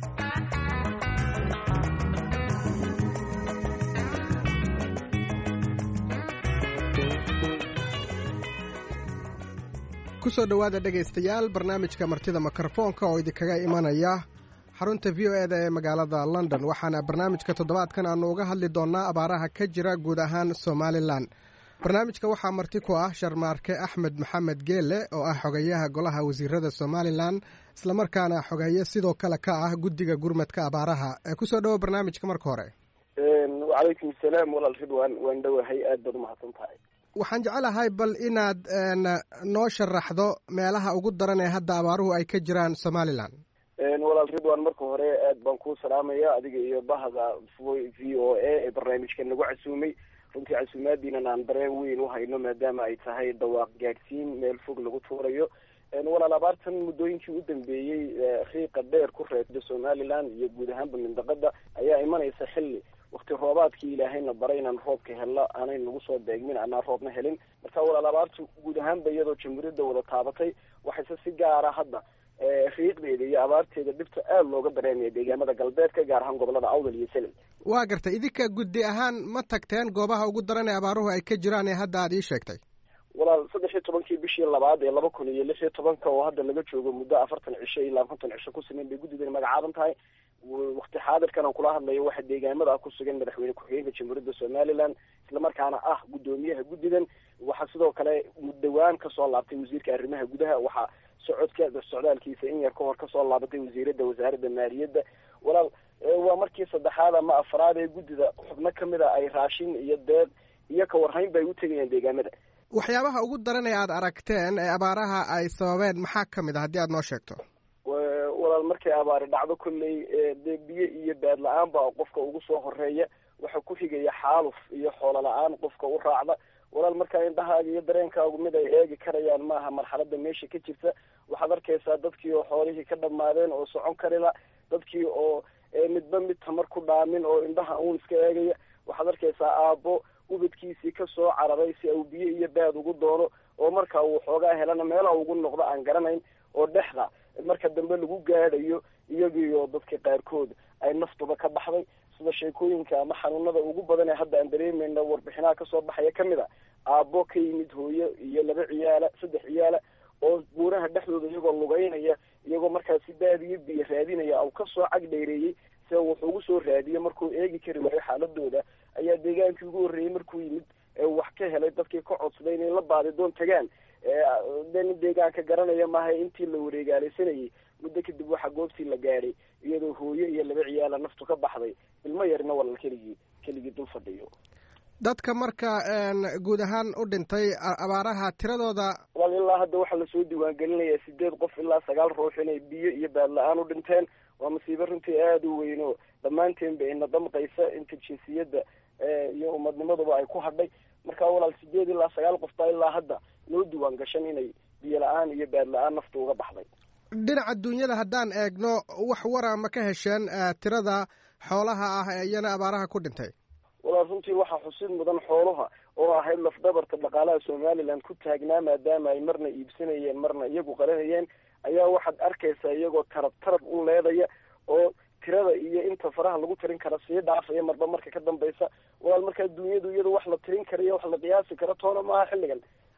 kusoo dhowaada dhegaystayaal barnaamijka martida mikrofoonka oo idinkaga imanaya xarunta v o e da ee magaalada london waxaana barnaamijka toddobaadkan aanu uga hadli doonnaa abaaraha ka jira guud ahaan somalilan barnaamijka waxaa marti ku ah sharmaarke axmed maxamed geelle oo ah xogayaha golaha wasiirada somalilan islamarkaana xogeeye sidoo kale ka ah guddiga gurmadka abaaraha kusoo dhowo barnaamijka marka hore wacalaykum asalaam walaal ridwan waan dhowahay aad baad umahadsan tahay waxaan jecelahay bal inaad noo sharaxdo meelaha ugu daran ee hadda abaaruhu ay ka jiraan somalilan walaal ridwan marka hore aad baan kuu salaamaya adiga iyo bahda v o a ee barnaamijka nagu casuumay runtii casuumaadiinan aan dareen weyn u hayno maadaama ay tahay dhawaaq gaadhsiin meel fog lagu tuurayo walaal abaartan muddooyinkii u dambeeyey riiqa dheer ku reebda somaliland iyo guud ahaanba mindaqada ayaa imanaysa xilli wakti roobaadkii ilaahayna baray inaan roobka helno aanay nagu soo beegmin anaan roobna helin marka walaal abaartu guud ahaanba iyadoo jamhuuriyadda wada taabatay waxayse si gaara hadda riiqdeeda iyo abaarteeda dhibta aada looga dareemaya deegaamada galbeedka gaar ahaan gobolada awdal iyo seley waa gartay idinka guddi ahaan ma tagteen goobaha ugu daran ee abaaruhu ay ka jiraan ee hadda aad ii sheegtay walaal saddex iyo tobankii bishii labaad ee laba kun iyo lix iyo tobanka oo hadda laga joogo muddo afartan cisho ilaa konton cisho ku siman bay guddidan magacaaban tahay wakti xaadirkan aan kula hadlayo waxa deegaamada ah ku sugan madaxweyne ku-xigeenka jamhuuriyadda somaliland islamarkaana ah guddoomiyaha guddidan waxaa sidoo kale dhawaan kasoo laabtay wasiirka arrimaha gudaha waxaa socodka socdaalkiisa in yar ka hor kasoo laabatay wasiirada wasaaradda maaliyadda walaal waa markii saddexaad ama afraad ee guddida xubno kamid a ay raashin iyo deeq iyo ka warhayn ba ay u tegayaan deegaamada waxyaabaha ugu daran ee aad aragteen ee abaaraha ay sababeen maxaa ka mid a haddii aad noo sheegto walaal markay abaari dhacdo kolley dee biyo iyo baad la-aan baa qofka ugu soo horeeya waxaa ku xigaya xaaluf iyo xoolo la-aan qofka u raacda walaal markaa indhahaaga iyo dareenkaagu mid ay eegi karayaan maaha marxalada meesha ka jirta waxaad arkaysaa dadkii oo xoolihii ka dhammaadeen oo socon karila dadkii oo midba mid tamar ku dhaamin oo indhaha uun iska eegaya waxaad arkaysaa aabbo ubadkiisii kasoo cararay si uu biyo iyo baad ugu doono oo marka uu xoogaa helana meela ugu noqdo aan garanayn oo dhexda marka dambe lagu gaadhayo iyagiioo dadka qaarkood ay naftuba ka baxday sida sheekooyinka ama xanuunada ugu badan ee hadda aan dareemayna warbixinaha kasoo baxaya kamid a aabbo ka yimid hooyo iyo laba ciyaala saddex ciyaala oo buuraha dhexdooda iyagoo lugeynaya iyagoo markaasi baadiyo biyo raadinaya u kasoo cag dheereeyey se wuxuu ugu soo raadiye markuu eegi kari waayo xaaladooda ayaa deegaankii ugu horreeyey markuu yimid wax ka helay dadkii ka codsaday inay la baadidoon tagaan de nin deegaanka garanaya maaha intii la wareegaalaysanayay muddo kadib waxaa goobtii la gaadhay iyadoo hooyo iyo laba ciyaala naftu ka baxday ilmo yarina walal keligii keligii dul fadhiyo dadka marka guud ahaan u dhintay abaaraha tiradooda walaal ilaa hadda waxaa lasoo diiwaangelinayaa sideed qof ilaa sagaal ruux inay biyo iyo baad la-aan u dhinteen waa masiibo runtii aada u weyn oo dhammaanteen ba ina damqaysa inta jinsiyadda iyo umadnimaduba ay ku hadhay marka walaal sideed ilaa sagaal qof baa ilaa hadda loo diiwaan gashan inay biyo la-aan iyo baad la-aan nafta uga baxday dhinaca duunyada haddaan eegno wax wara ma ka hesheen tirada xoolaha ah ee iyana abaaraha ku dhintay walaal runtii waxaa xusid mudan xoolaha oo ahayd lafdabarta dhaqaalaha somaliland ku taagnaa maadaama ay marna iibsanayeen marna iyagu qaranayeen ayaa waxaad arkaysaa iyagoo tarab tarab u leedaya oo tirada iyo inta faraha lagu tirin kara sii dhaafaya marba marka ka dambaysa walaal markaa duunyadu iyadu wax la tirin karayo wax la qiyaasi karo toona maaha xilligan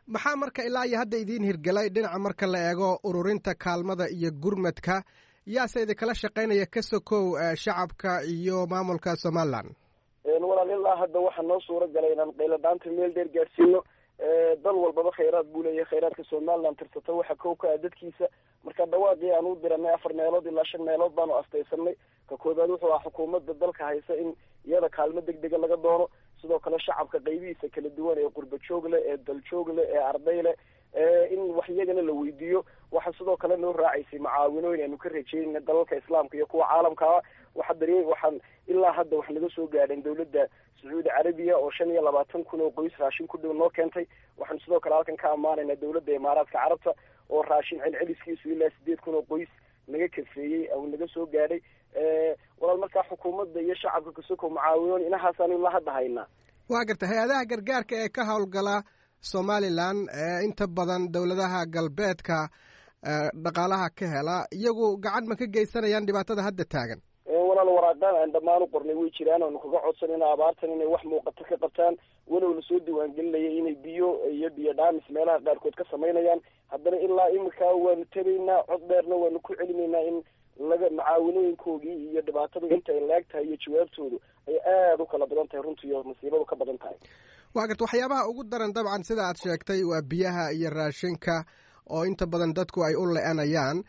maxaa marka ilaa iyo hadda idiin hirgelay dhinaca marka la eego ururinta kaalmada iyo gurmadka yaase idinkala shaqaynaya ka sokow shacabka iyo maamulka somalilan walaal ilaa hadda waxaa noo suura galay inaan qayladhaanta meel dheer gaadhsiino dal walbaba khayraad buu leeyahay khayraadka somalilan tirsata waxa kow ka ah dadkiisa marka dhawaaqii aan u diranay afar meelood ilaa shan meelood baanu astaysanay ka koobaad wuxuu ah xukuumadda dalka haysa in iyada kaalmo deg dega laga doono sidoo kale shacabka qaybihiisa kala duwan ee qurba joog leh ee daljoog leh ee arday leh in wax iyagana la weydiiyo waxaa sidoo kale noo raacaysay macaawinooyin aanu ka rajeynayna dalalka islaamka iyo kuwa caalamkaa waxa daree waxaan ilaa hadda wax naga soo gaadheen dawladda sacuudi carabiya oo shan iyo labaatan kun oo qoys raashin ku dhow noo keentay waxaanu sidoo kale halkan ka ammaanaynaa dawladda imaaraadka carabta oo raashin celceliskiisu ilaa sideed kun oo qoys naga kafeeyey au naga soo gaadhay walaal markaa xukuumadda iyo shacabka kasoko macaawinoon inahaasaanu ilaa hadda haynaa waa garta hay-adaha gargaarka ee ka howlgala somalilan ee inta badan dowladaha galbeedka dhaqaalaha ka hela iyagu gacan ma ka geysanayaan dhibaatada hadda taagan walaal waraaqaan aan dhammaan u qornay way jiraan oonu kaga codsanayna abaartan inay wax muuqato ka qabtaan walow lasoo diiwaangelinaya inay biyo iyo biyo dhaamis meelaha qaarkood ka samaynayaan haddana ilaa imika waanu tegaynaa cod dheerna waanu ku celinaynaa in laga macaawinooyinkoogii iyo dhibaatadu inta ay laag tahay iyo jawaabtoodu ay aada u kala badan tahay runtii oo masiibadu ka badan tahay waa garta waxyaabaha ugu daran dabcan sida aad sheegtay waa biyaha iyo raashinka oo inta badan dadku ay u le-anayaan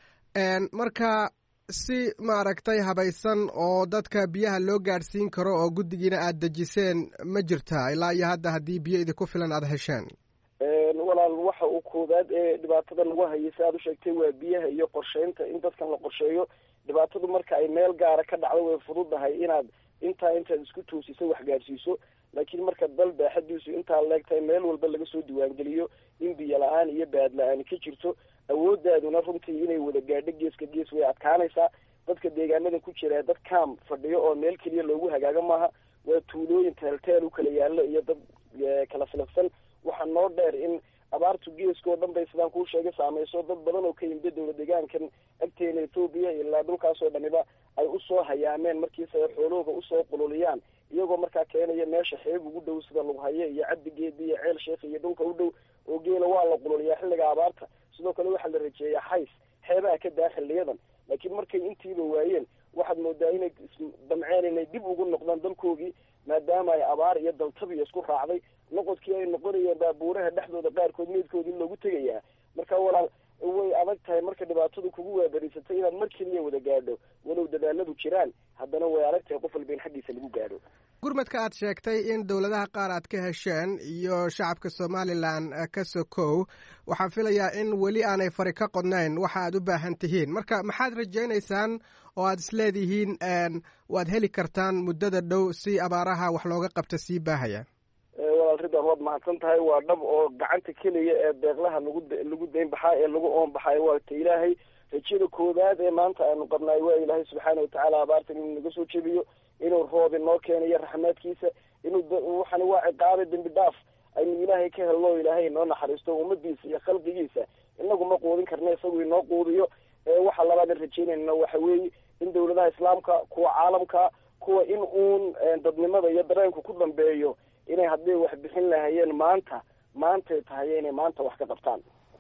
marka si maaragtay habaysan oo dadka biyaha loo gaadhsiin karo oo guddigiina aad dejiseen ma jirtaa ilaa iyo hadda haddii biyo idinku filan aada hesheen walaal waxa uu koobaad ee dhibaatada nagu hayay si aad u sheegtay waa biyaha iyo qorsheynta in dadkan la qorsheeyo dhibaatadu marka ay meel gaara ka dhacdo way fududahay inaad intaa intaad isku toosiso wax gaadhsiiso laakiin marka dal baaxadiisu intaa leegtahay meel walba laga soo diiwaangeliyo in biyo la-aan iyo baad la-aani ka jirto awoodaaduna runtii inay wada gaadho geeska gees way adkaanaysaa dadka deegaanada ku jira dad kaam fadhiyo oo meel keliya loogu hagaago maaha waa tuulooyin teelteel u kala yaallo iyo dad kala filafsan waxaa noo dheer in abaartu geeska oo dhan bay sidaan kuu sheegay saamayso dad badan oo ka yimida dowla deegaankan agteena etoobiya ilaa dhulkaasoo dhaniba ay usoo hayaameen markiise ay xoolahooga usoo qululiyaan iyagoo markaa keenaya meesha xeeb ugu dhow sida lughaye iyo cabdigeedi iyo ceel sheekh iyo dhulka u dhow oo geela waa la qululiyaa xilliga abaarta sidoo kale waxaa la rajeeyaa xays xeebaha ka daa xiliyadan laakiin markay intiiba waayeen waxaad moodaa inay damceen inay dib ugu noqdaan dalkoogii maadaama ay abaar iyo daltabiya isku raacday noqodkii ay noqonayeen baabuuraha dhexdooda qaarkood meydkoodii loogu tegayaa marka walaal way adag tahay marka dhibaatadu kugu waabariisatay inaad mar keliya wada gaadho walow dadaaladu jiraan haddana way adag tahay qof walba in xaggiisa lagu gaadho gurmadka aad sheegtay in dowladaha qaar aad ka hesheen iyo shacabka somalilan ka sokow waxaan filayaa in weli aanay fari ka qodnayn waxa aad u baahan tihiin marka maxaad rajaynaysaan oo aad isleedihiin waad heli kartaan muddada dhow si abaaraha wax looga qabta sii baahaya walaal ridwan waad mahadsan tahay waa dhab oo gacanta keliya ee deeqlaha lagu lagu dayn baxaa ee lagu oon baxayo waa ta ilaahay rajada koowaad ee maanta aanu qabnaay waa ilaahay subxaana watacaala abaartan inuu naga soo jebiyo inuu roob inoo keenayo raxmaadkiisa inuu waxani waa ciqaabe dembi dhaaf aynu ilaahay ka helno ilaahay inoo naxariisto ummadiisa iyo khalqigiisa inagu ma quudin karna isagu inoo quudiyo waxa labaadan rajeynayna waxa weeye in dowladaha islaamka kuwa caalamka kuwa in uun dadnimada iyo dareenku ku dambeeyo inay hadday wax bixin lahayeen maanta maantay tahay inay maanta wax ka qabtaan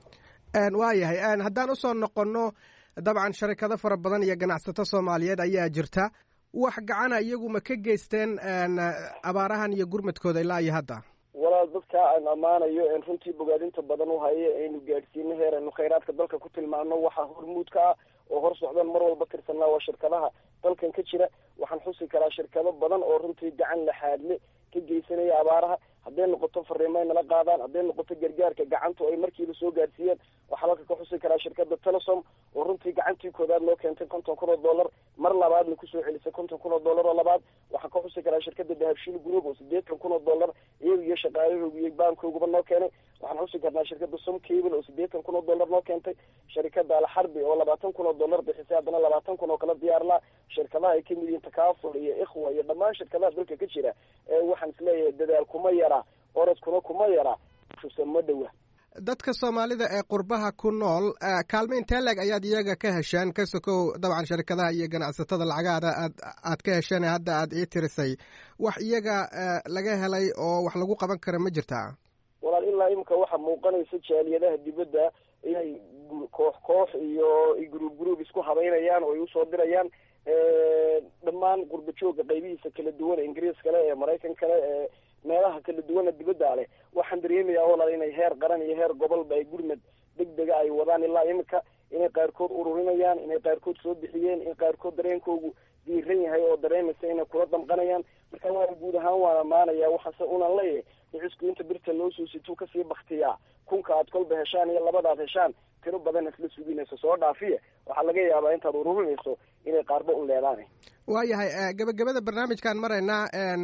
waa yahay haddaan usoo noqonno dabcan sharikado fara badan iyo ganacsato soomaaliyeed ayaa jirta wax gacana iyagu ma ka geysteen abaarahan iyo gurmadkooda ilaa iyo hadda walaal dadka aan ammaanayo en runtii bogaadinta badan u hayo aynu gaadhsiino heer aynu khayraadka dalka ku tilmaano waxaa hormuudka ah oo hor socdan mar walba tirsanaa waa shirkadaha dalkan ka jira waxaan xusi karaa shirkado badan oo runtii gacan laxaadle ka geysanaya abaaraha hadday noqoto fariimo ay nala qaadaan hadday noqoto gargaarka gacantu ay markiiba soo gaadhsiiyeen waxaa halka ka xusi karaa shirkada telesom oo runtii gacantii koodaad loo keentay konton kun oo dollar mar labaadna kusoo celisay konton kun oo dollar oo labaad waxaan ka xusi karaa shirkada dahabshiil group oo sideetan kun oo dollar iyaga iyo shaqaalahooga iyo baankooguba noo keenay waxaan xusi karnaa shirkada som cable oo sideetan kun oo dollar noo keentay shirkada alxarbi oo labaatan kun oo dollar bixisay haddana labaatan kun oo kala diyaarlaa shirkadaha ay kamid yihiin takaful iyo ikhwa iyo dhammaan shirkadaha dalka ka jira waxaan isleeyahay dadaal kuma yara orodkuna kuma yara shuse ma dhowa dadka soomaalida ee qurbaha ku nool kaalmo intee leeg ayaad iyaga ka hesheen ka sokow dabcan sharikadaha iyo ganacsatada lacagaada aad aad ka hesheen hadda aad ii tirisay wax iyaga laga helay oo wax lagu qaban kara ma jirtaa walaal ilaa imika waxa muuqanaysa jaaliyadaha dibadda inay koox koox iyo group group isku habeynayaan oo ay usoo dirayaan dhammaan qurba jooga qaybihiisa kala duwan ingiriis kale ee maraykan kale ee meelaha kala duwana dibadda leh waxaan dareemayaa walaal inay heer qaran iyo heer gobolba ay gurmad degdega ay wadaan ilaa imika inay qaarkood ururinayaan inay qaarkood soo bixiyeen in qaarkood dareenkoogu diiran yahay oo dareemaysa inay kula damqanayaan marka waa guud ahaan waan amaanaya waxaase unan leeyahay ricisku inta birta loo soo situu kasii baktiyaa kunka aad kolba heshaan iyo labadaad heshaan tiro badan isla suginayso soo dhaafiya waxaa laga yaabaa intaad ururinayso inay qaarba u leedaan waayahay gabagabada barnaamijkaan maraynaa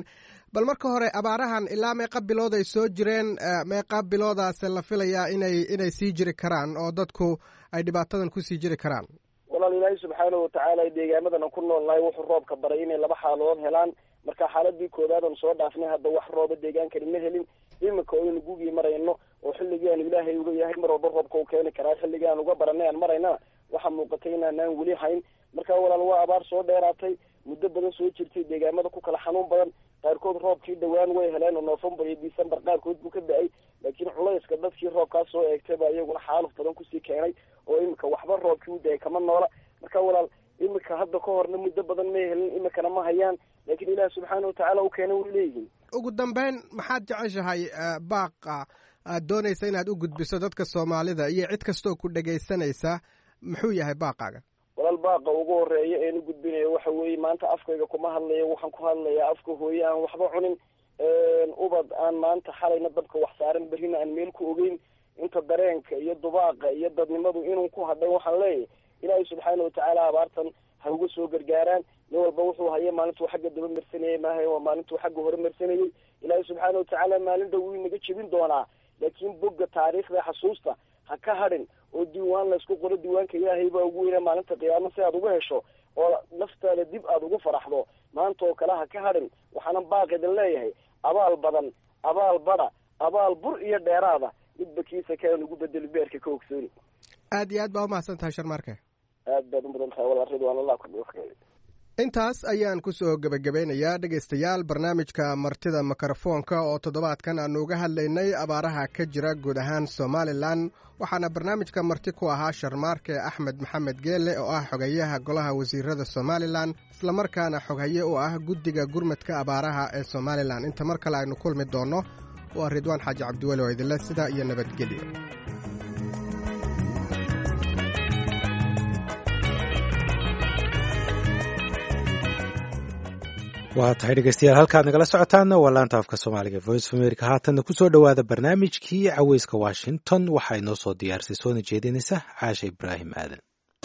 bal marka hore abaarahan ilaa meeqa bilood ay soo jireen meeqa biloodaase la filayaa inay inay sii jiri karaan oo dadku ay dhibaatadan kusii jiri karaan walaal ilaahay subxaanahu watacaala deegaamadan aan ku noolnahay wuxuu roobka baray inay laba xaaladood helaan marka xaaladii koodaadan soo dhaafnay hadda wax rooba deegaankani ma helin imika oynu gugii marayno oo xilligii aanu ilaahay uga yahay mar walba roobka u keeni karaa xilligii aan uga baranay aan maraynana waxaa muuqatay inaanaan weli hayn marka walaal waa abaar soo dheeraatay muddo badan soo jirtay deegaamada ku kala xanuun badan qaarkood roobkii dhawaan way heleen oo novembar iyo december qaarkood buu ka da-ay laakiin culayska dadkii roobkaas soo eegtay baa iyaguna xaaluf badan kusii keenay oo imika waxba roobkii u da-ay kama noola marka walaal imika hadda ka horna muddo badan may helin imikana ma hayaan laakiin ilaah subxaana watacaala u keena way leeyihiin ugu dambeyn maxaad jeceshahay baaqa aad doonaysa inaad u gudbiso dadka soomaalida iyo cid kastoo ku dhegaysanaysa muxuu yahay baaqaaga walaal baaqa ugu horeeya een u gudbinayo waxa weeye maanta afkayga kuma hadlayo waxaan ku hadlayaa afka hooye aan waxba cunin ubad aan maanta xalayna dabka wax saaran berrina aan meel ku ogeyn inta dareenka iyo dubaaqa iyo dadnimadu inuu ku hadhay waxaan leeyahay ilaahay subxaana watacaala abaartan ha uga soo gargaaraan nin walba wuxuu haya maalintuu xagga daba marsanayay maaha waa maalintuu xagga hore marsanayay ilaahay subxaana watacaala maalin dhow wuu inaga jebin doonaa laakiin bogga taariikhda xasuusta ha ka hadhin oo diiwaan laysku qoro diiwaanka ilaahay baa ugu weyna maalinta qiyaamo si aad uga hesho oo naftaada dib aad ugu faraxdo maanta oo kale ha ka hadhin waxaanan baaqidin leeyahay abaal badan abaal badha abaal bur iyo dheeraada midba kiisa kaan ugu bedeli beerka ka ogsooni aad iyo aad baa umahadsan tahay sharmaarke aad baad u mudan tahay walaal ridwaan allah kudhufkay intaas ayaan ku soo gebagabeynayaa dhegaystayaal barnaamijka martida mikrofoonka oo toddobaadkan aanu uga hadlaynay abaaraha ka jira guud ahaan somalilan waxaana barnaamijka marti ku ahaa sharmaarke axmed maxamed geelle oo ah xogayaha golaha wasiirada somalilan islamarkaana xoghaye u ah guddiga gurmadka abaaraha ee somalilan inta mar kale aynu kulmi doonno waa ridwaan xaaji cabdiweli oo idinle sidaa iyo nabadgelyo waa tahay dhegeystayaal halkaad nagala socotaanna waa laanta afka soomaaliga voice of america haatanna kusoo dhowaada barnaamijkii caweyska washington waxaa inoo soo diyaarisay soona jeedinaysa caasha ibraahim aadan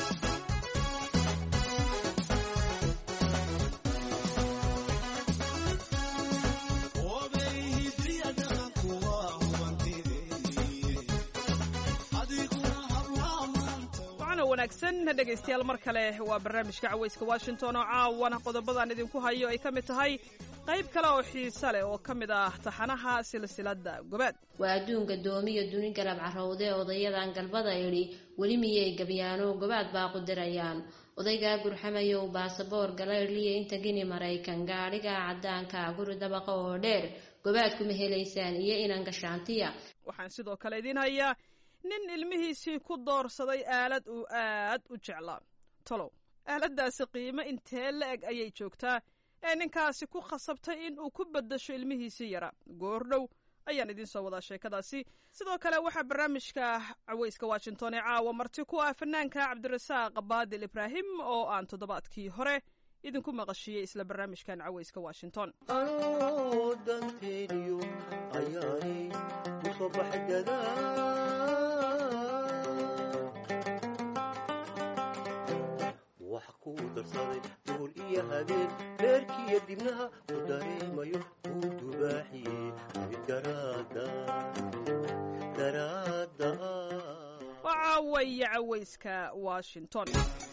dhegaystayaal mar kale waa barnaamijka caweyska washington oo caawana qodobadaan idinku hayo ay ka mid tahay qayb kale oo xiise leh oo ka mid ah taxanaha silsiladda gobaad waa adduunka doomiya duni galab carowde odayadan galbada idhi weli miyay gabyaano gobaad baa qudirayaan odaygaa gurxamayow baasaboor galaydhliya inta gini maraykan gaadhigaa caddaanka guri dabaqa oo dheer gobaad kuma helaysaan iyo inan gashaantiya waxaan sidoo kale idiin hayaa nin ilmihiisii ku doorsaday aalad uu aad u jeclaa tolow aaladdaasi qiimo intee la eg ayay joogtaa ee ninkaasi ku khasabtay in uu ku beddasho ilmihiisii yara goordhow ayaan idiin soo wadaa sheekadaasi sidoo kale waxaa barnaamijka caweyska washington ee caawa marti ku ah fanaanka cabdirasaaq baadil ibraahim oo aan toddobaadkii hore idinku maqashiyey isla barnaamijkan caweyska washington wax kuu darsaday duur iyo habeen reerkiiyo dibnaha u dareemayo uu dubaaxiyey daraada waa caawaya caweyska washington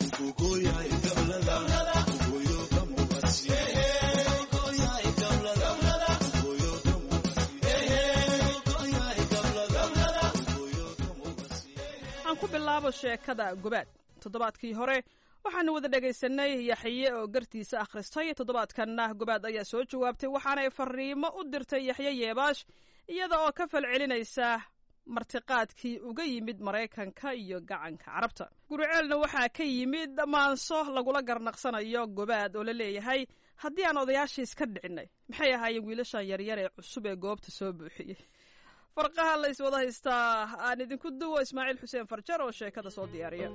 aan ku bilaabo sheekada gobaad toddobaadkii hore waxaanu wada dhegaysanay yaxye oo gartiisa akhristay toddobaadkanna gobaad ayaa soo jawaabtay waxaanay fariimo u dirtay yaxye yeebaash iyada oo ka falcelinaysa martiqaadkii uga yimid maraykanka iyo gacanka carabta gurceelna waxaa ka yimid maanso lagula garnaqsanayo gobaad oo la leeyahay haddii aan odayaashiis ka dhicinay maxay ahaayeen wiilashan yaryar ee cusub ee goobta soo buuxiyey farqaha la iswada haystaa aan idinku duwo ismaaciil xuseen farjar oo sheekada soo diyaariya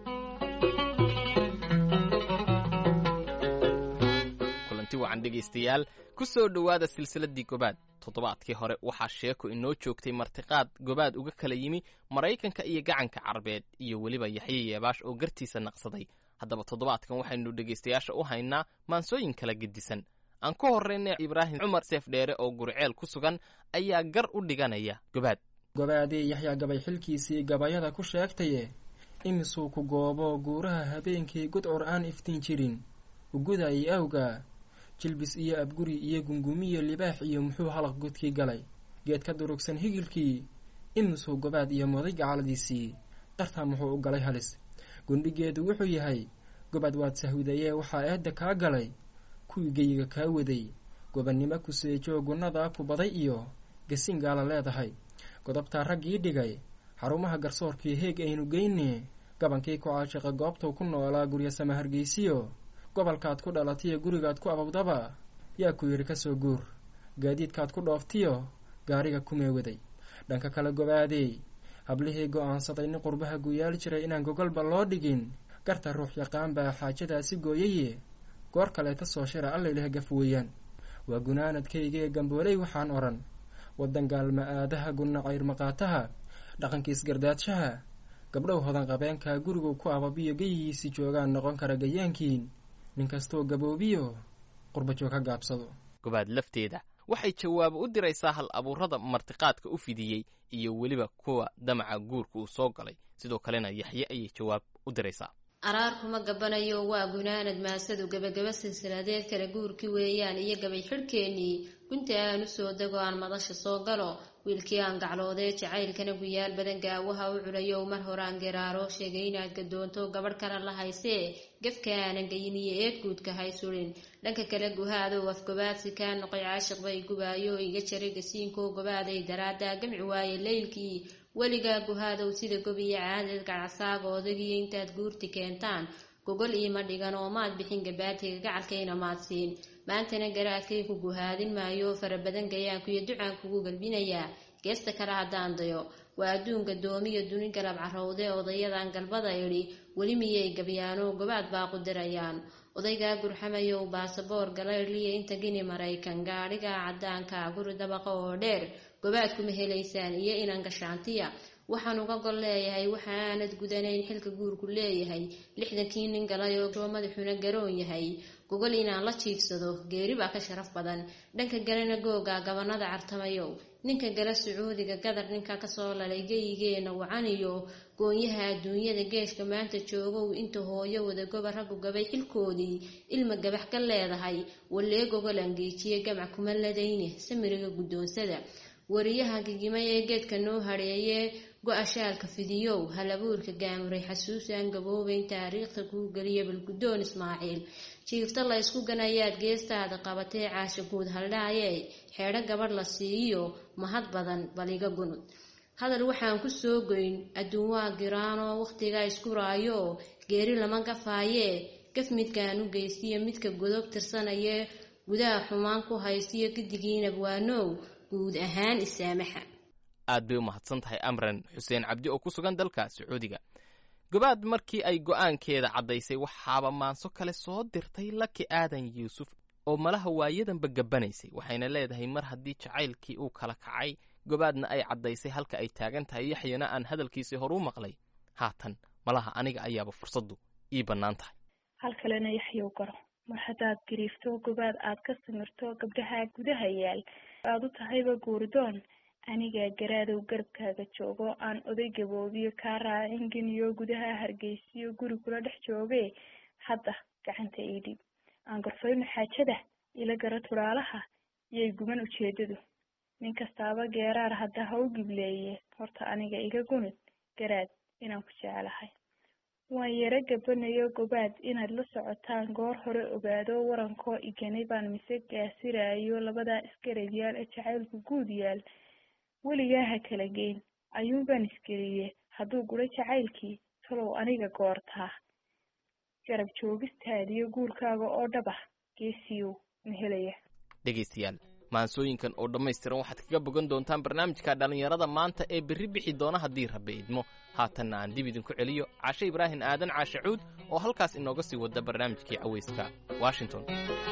kulanti wacan dhegaystayaal ku soo dhowaada silsiladdii gobaad toddobaadkii hore waxaa sheeko inoo joogtay martiqaad gobaad uga kala yimi maraykanka iyo gacanka carabeed iyo weliba yaxye yeebaash oo gartiisa naqsaday haddaba toddobaadkan waxaynu dhegaystayaasha u haynaa maansooyin kala gedisan aan ku horraynay ibraahim cumar seefdheere oo gurceel ku sugan ayaa gar u dhiganaya gobaad gobaadii yaxyaa gabay xilkiisii gabayada ku sheegtaye imisuu ku goobo guuraha habeenkii gudcur aan iftiin jirin ugudayay awga jilbis iyo abguri iyo gungumiyo libaax iyo muxuu halaq godkii galay geed ka durugsan higilkii imisuu gobaad iyo moday gacaladiisii dartaa muxuu u galay halis gundhigeedu wuxuu yahay gobaad waad sahwidayee waxaa eedda kaa galay kuwii geyiga kaa waday gobannimo ku seejo gunnadaa ku baday iyo gasiin gaala leedahay godobtaa raggii dhigay xarumaha garsoorkii heeg aynu geyne gabankii ku caashiqa goobtuu ku noolaa guryasama hargeysiyo gobolkaad ku dhalatiyo gurigaad ku abawdaba yaa ku yidhi kasoo guur gaadiidkaad ku dhooftiyo gaariga kumee waday dhanka kale gobaadey hablihii go'aansaday nin qurbaha guyaal jiray inaan gogolba loo dhigin garta ruux yaqaan baa xaajadaasi gooyaye goor kaleeta soo shira allayleh gaf weeyaan waa gunaanadkaygee gambooley waxaan odhan waddan gaalma aadaha gunna cayrmaqaataha dhaqankiis gardaadshaha gabdhow hodan qabeenkaa gurigu ku ababiyo geyigiisii joogaan noqon kara gayaankiin nin kastoo gaboobiyo qurbajoog ha gaabsado gobaad lafteeda waxay jawaabo u diraysaa hal abuurada martiqaadka u fidiyey iyo weliba kuwa damaca guurka uu soo galay sidoo kalena yaxye ayay jawaab u diraysaa araar kuma gabanayo waa gunaanad maasadu gebagaba silsiladeed kale guurkii weeyaan iyo gabay xidhkeennii gunta aan u soo dego aan madasha soo galo wiilkii aan gacloodee jacaylkana guyaal badan gaawaha u culayow mar horaan geraaro sheegay inaad gadoonto gabadh kale la haysee gefka aanan geyin iyo eedguudka haysulin dhanka kale guhaadow afgobaadsi kaa noqoy caashiq bay gubaayo iga jaray gasiinkoo gobaaday daraaddaa gamci waaye leylkii weligaa guhaadow sida gobiyo caadeed gacasaaga odagiyo intaad guurti keentaan gogol iima dhigan oo maad bixin gabaatiga gacalkayna maad siin maantana garaadkay ku guhaadin maayo farabadan gayaankuiyo ducaan kugu galbinayaa geesta kale haddaan dayo waa adduunka doomiyo duni galab carowde odayadan galbada idhi weli miyay gabyaano gobaad baa qudirayaan odaygaa gurxamayow baasaboor galaydliya inta gini maraykan gaadhigaa caddaanka guri dabaqa oo dheer gobaad kuma helaysaan iyo inan gashaantiya waxaan uga gol leeyahay waxa aanad gudanayn xilka guurku leeyahay lixdankii nin galay oo soo madaxuna garoon yahay gogol inaan la jiigsado geeri baa ka sharaf badan dhanka galena googa gabanada cartamayow ninka gala sacuudiga gadar ninka kasoo lalay geyigeena wacaniyo goonyaha adduunyada geeshka maanta joogow inta hooyo wada goba raggu gabay xilkoodii ilma gabax ka leedahay wallee gogol angeejiye gamac kuma ladayne samiriga guddoonsada wariyaha gigimay ee geedka noo hadheeyee go-a shaalka fidiyow halabuurka gaamuray xasuusaan gaboobayn taariikhda kuu geliya balguddoon ismaaciil jiifta la ysku ganayaad geestaada qabatee caasha guud haldhaayee xeedho gabadh la siiyo mahad badan baliga gunud hadal waxaan ku soo goyn adduun waa giraanoo wakhtigaa isku raayo geeri lama gafaayee gaf midkaan u geystiyo midka godob tirsanayee gudaha xumaan ku haystiyo gidigiinab waanow guud ahaan isaamaxa aad bay u mahadsan tahay amran xuseen cabdi oo ku sugan dalka sacuudiga gobaad markii ay go'aankeeda caddaysay waxaaba maanso kale soo dirtay laki aadan yuusuf oo malaha waayadanba gabbanaysay waxayna leedahay mar haddii jacaylkii uu kala kacay gobaadna ay caddaysay halka ay taagan tahay yaxyana aan hadalkiisii hor u maqlay haatan malaha aniga ayaaba fursaddu ii bannaan tahay hal kalena yaxyow garo mar haddaad gariifto gobaad aad ka samirto gabdhaha gudaha yaal aad u tahayba guurdoon anigaa garaadow garabkaaga joogo aan oday gaboobiyo kaa raacin geniyo gudaha hargeysiyo guri kula dhex jooge hadda gacanta ii dhib aan gorfayno xaajada ila gara turaalaha iyay guban ujeedadu nin kastaaba geeraar hadda ha u gibleeye horta aniga iga gunud garaad inaan ku jeclahay waan yaro gabanayo gobaad inaad la socotaan goor hore ogaado warankoo iganay baan mise gaasiraayo labadaa isgarab yaal ee jacaylku guud yaal weligaa ha kala geyn ayuunbaan isgeliye hadduu guro jacaylkii talow aniga goortaa garab joogistaadiyo guurkaaga oo dhaba geesiyow ma helaya dhegaystayaal maansooyinkan oo dhammaystiran waxaad kaga bogan doontaan barnaamijka dhallinyarada maanta ee berri bixi doona haddii rabbi idmo haatanna aan dib idinku celiyo cashe ibraahim aadan caashe cuud oo halkaas inooga sii wada barnaamijkii cawayska washington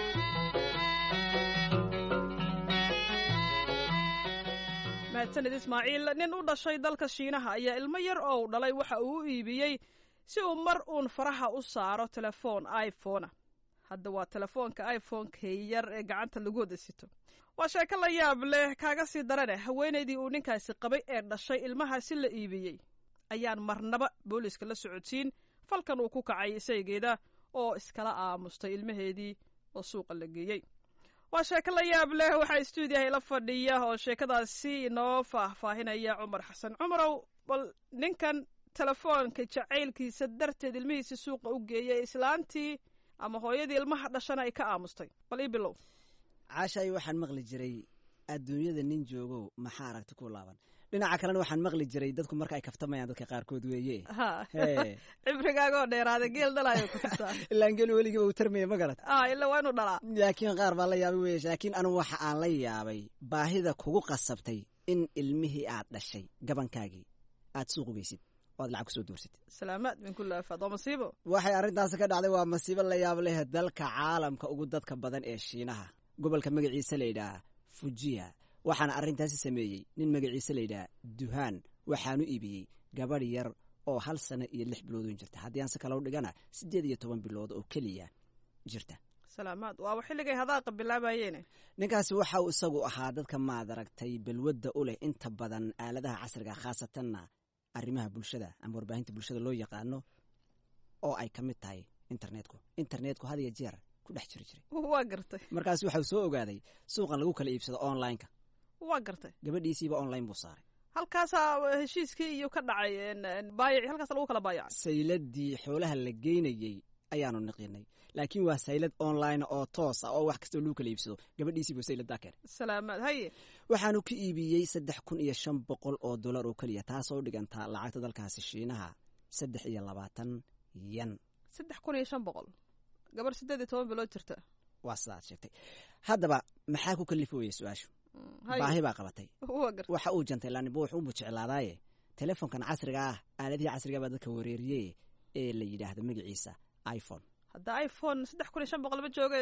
mahadsanid ismaaciil nin u dhashay dalka shiinaha ayaa ilmo yar oo u dhalay waxa uu u iibiyey si uu mar uun faraha u saaro telefoon iphona hadda waa telefoonka iphoneka yar ee gacanta lagu wada sito waa sheeko la yaab leh kaaga sii darane haweenaydii uu ninkaasi qabay ee dhashay ilmahaasi la iibiyey ayaan marnaba booliiska la socodsiin falkan uu ku kacay isaygeeda oo iskala aamustay ilmaheedii oo suuqa la geeyey waa sheeko la yaab leh waxaa stuudiyaha ila fadhiya oo sheekadaasi inoo faahfaahinaya cumar xasan cumarow bal ninkan telefoonka jacaylkiisa darteed ilmihiisi suuqa u geeyay islaantii ama hooyadii ilmaha dhashana ay ka aamustay bal ii bilow caashaay waxaan maqli jiray adduunyada nin joogow maxaa aragti ku laaban dhinaca kalena waxaan maqli jiray dadku marka ay kaftamayaan dadka qaarkood weeye cibrigaagoo dheeraada geel dhalayo ku jirtaa ilaan geel weligiiba uu tarmaya ma garat ilaa waa inuu dhalaa laakiin qaar baa la yaabay weye laakiin anigu waxa aan la yaabay baahida kugu qasabtay in ilmihii aad dhashay gabankaagii aad suuq ugeysid oo aad lacag kusoo doorsatid salaamaad min kulli aafaad waa masiibo waxay arrintaasi ka dhacday waa masiibo la yaab leh dalka caalamka ugu dadka badan ee shiinaha gobolka magaciisa la yidhaah fujiya waxaana arrintaasi sameeyey nin magaciisa la yidhaah duhaan waxaanu iibiyey gabadh yar oo hal sano iyo lix biloodun jirta haddii aan si kalau dhigana siddeed iyo toban bilood oo keliya jirta salaamaad waaba xilligay hadaaqa bilaabayeene ninkaasi waxa uu isagu ahaa dadka maad aragtay balwadda u leh inta badan aaladaha casriga khaasatanna arrimaha bulshada ama warbaahinta bulshada loo yaqaano oo ay ka mid tahay internetku internetku had iyo jeer ku dhex jiri jiray waa gartay markaas waxau soo ogaaday suuqan lagu kala iibsado online-ka waa gartay gabadhiisiiba online buu saaray halkaasaa heshiiskii iyo ka dhacay baayac halkaas lagu kala baayacay sayladii xoolaha la geynayey ayaanu niqinay laakiin waa saylad online oo toos ah oo wax kastoo lagu kala iibsado gabadhiisiibuu sayladaa keenay salaamaad haye waxaanu ka iibiyey saddex kun iyo shan boqol oo dollar oo keliya taasoo dhigantaa lacagta dalkaasi shiinaha saddex iyo labaatan yan saddex kun iyo shan boqol gabar siddeed iyo toban bilood jirta waa sidaad sheegtay haddaba maxaa ku kalifooya su-aashu baahi baa qabatay waxa uu jantay laanibo wuxuu ubu jeclaadaaye telefoonkan casriga ah aaladihii casriga baa dadka wareeriye ee la yidhaahdo magaciisa iphone hadda iphone saddex kun iyo shan boqol ma jooga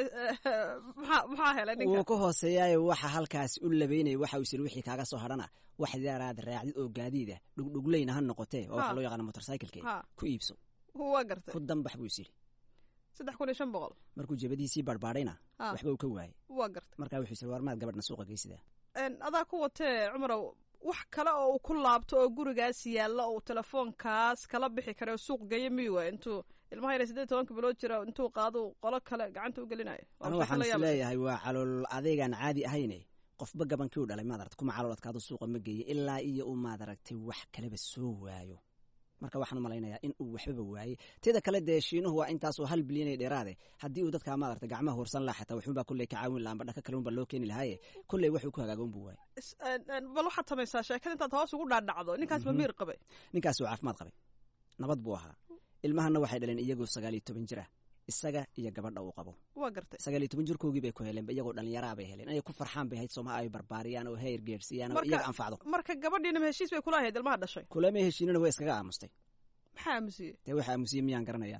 maxaa helay ninka wuu ka hooseeyaayo waxa halkaasi u labeynaya waxa uu isiri wixii kaaga soo hadhana wax yaraad raacdid oo gaadiida dhugdhugleyna ha noqotee oo waxa loo yaqaana motorcycleke ku iibso waa gartay ku danbax buu is yidhi saddex kun iyo shan boqol markuu jabadiisii barbaadhayna waxba uu ka waayey waa gartay markaa wuxuu isiri warmaad gabadhna suuqa geysidaa adaa ku watee cumarow wax kale oo uu ku laabto oo gurigaas yaalla uu telefoonkaas kala bixi kara oo suuq geeyo miy waay intuu ilmaha yar siddeed tobanka bilood jira intuu qaado qolo kale gacanta u gelinayo anu waxaan is leeyahay waa calool adeegaan caadi ahayne qofba gabankii u dhalay maad aragta kuma calool adkaado suuqa ma geeye ilaa iyo uu maad aragtay wax kaleba soo waayo marka waxaan u malaynayaa in uu waxbaba waayey teeda kale dee shiinuhu waa intaasoo hal bilyan ee dheeraade haddii uu dadkaa maad aragta gacmaha hoorsan laha xataa waxunbaa kulley ka caawin laha amba dhaka kale unbaa loo keeni lahaaye kulley waxuu ku hagaaga unbuu waayey bal waxaad samaysaa sheekada intaad hoos ugu dhaadhacdo ninkaas ma miir qabay ninkaas uu caafimaad qabay nabad buu ahaa ilmahana waxay dhaleen iyagoo sagaal iyo toban jir ah isaga iyo gabadha uu qabo waa gartay sagaal iyo toban jirkoogii bay ku heleen iyagoo dhallinyaraa bay heleen inay ku farxaan bay hayd soomaha ay barbaariyaan oo heer geersiiyaan oo iyaga anfacdo marka gabadhiinama heshiis bay kula ahayd ilmaha dhashay kulama heshiinana way iskaga aamustay maxaa aamusiyey dee waxa aamusiyey miyaan garanayaa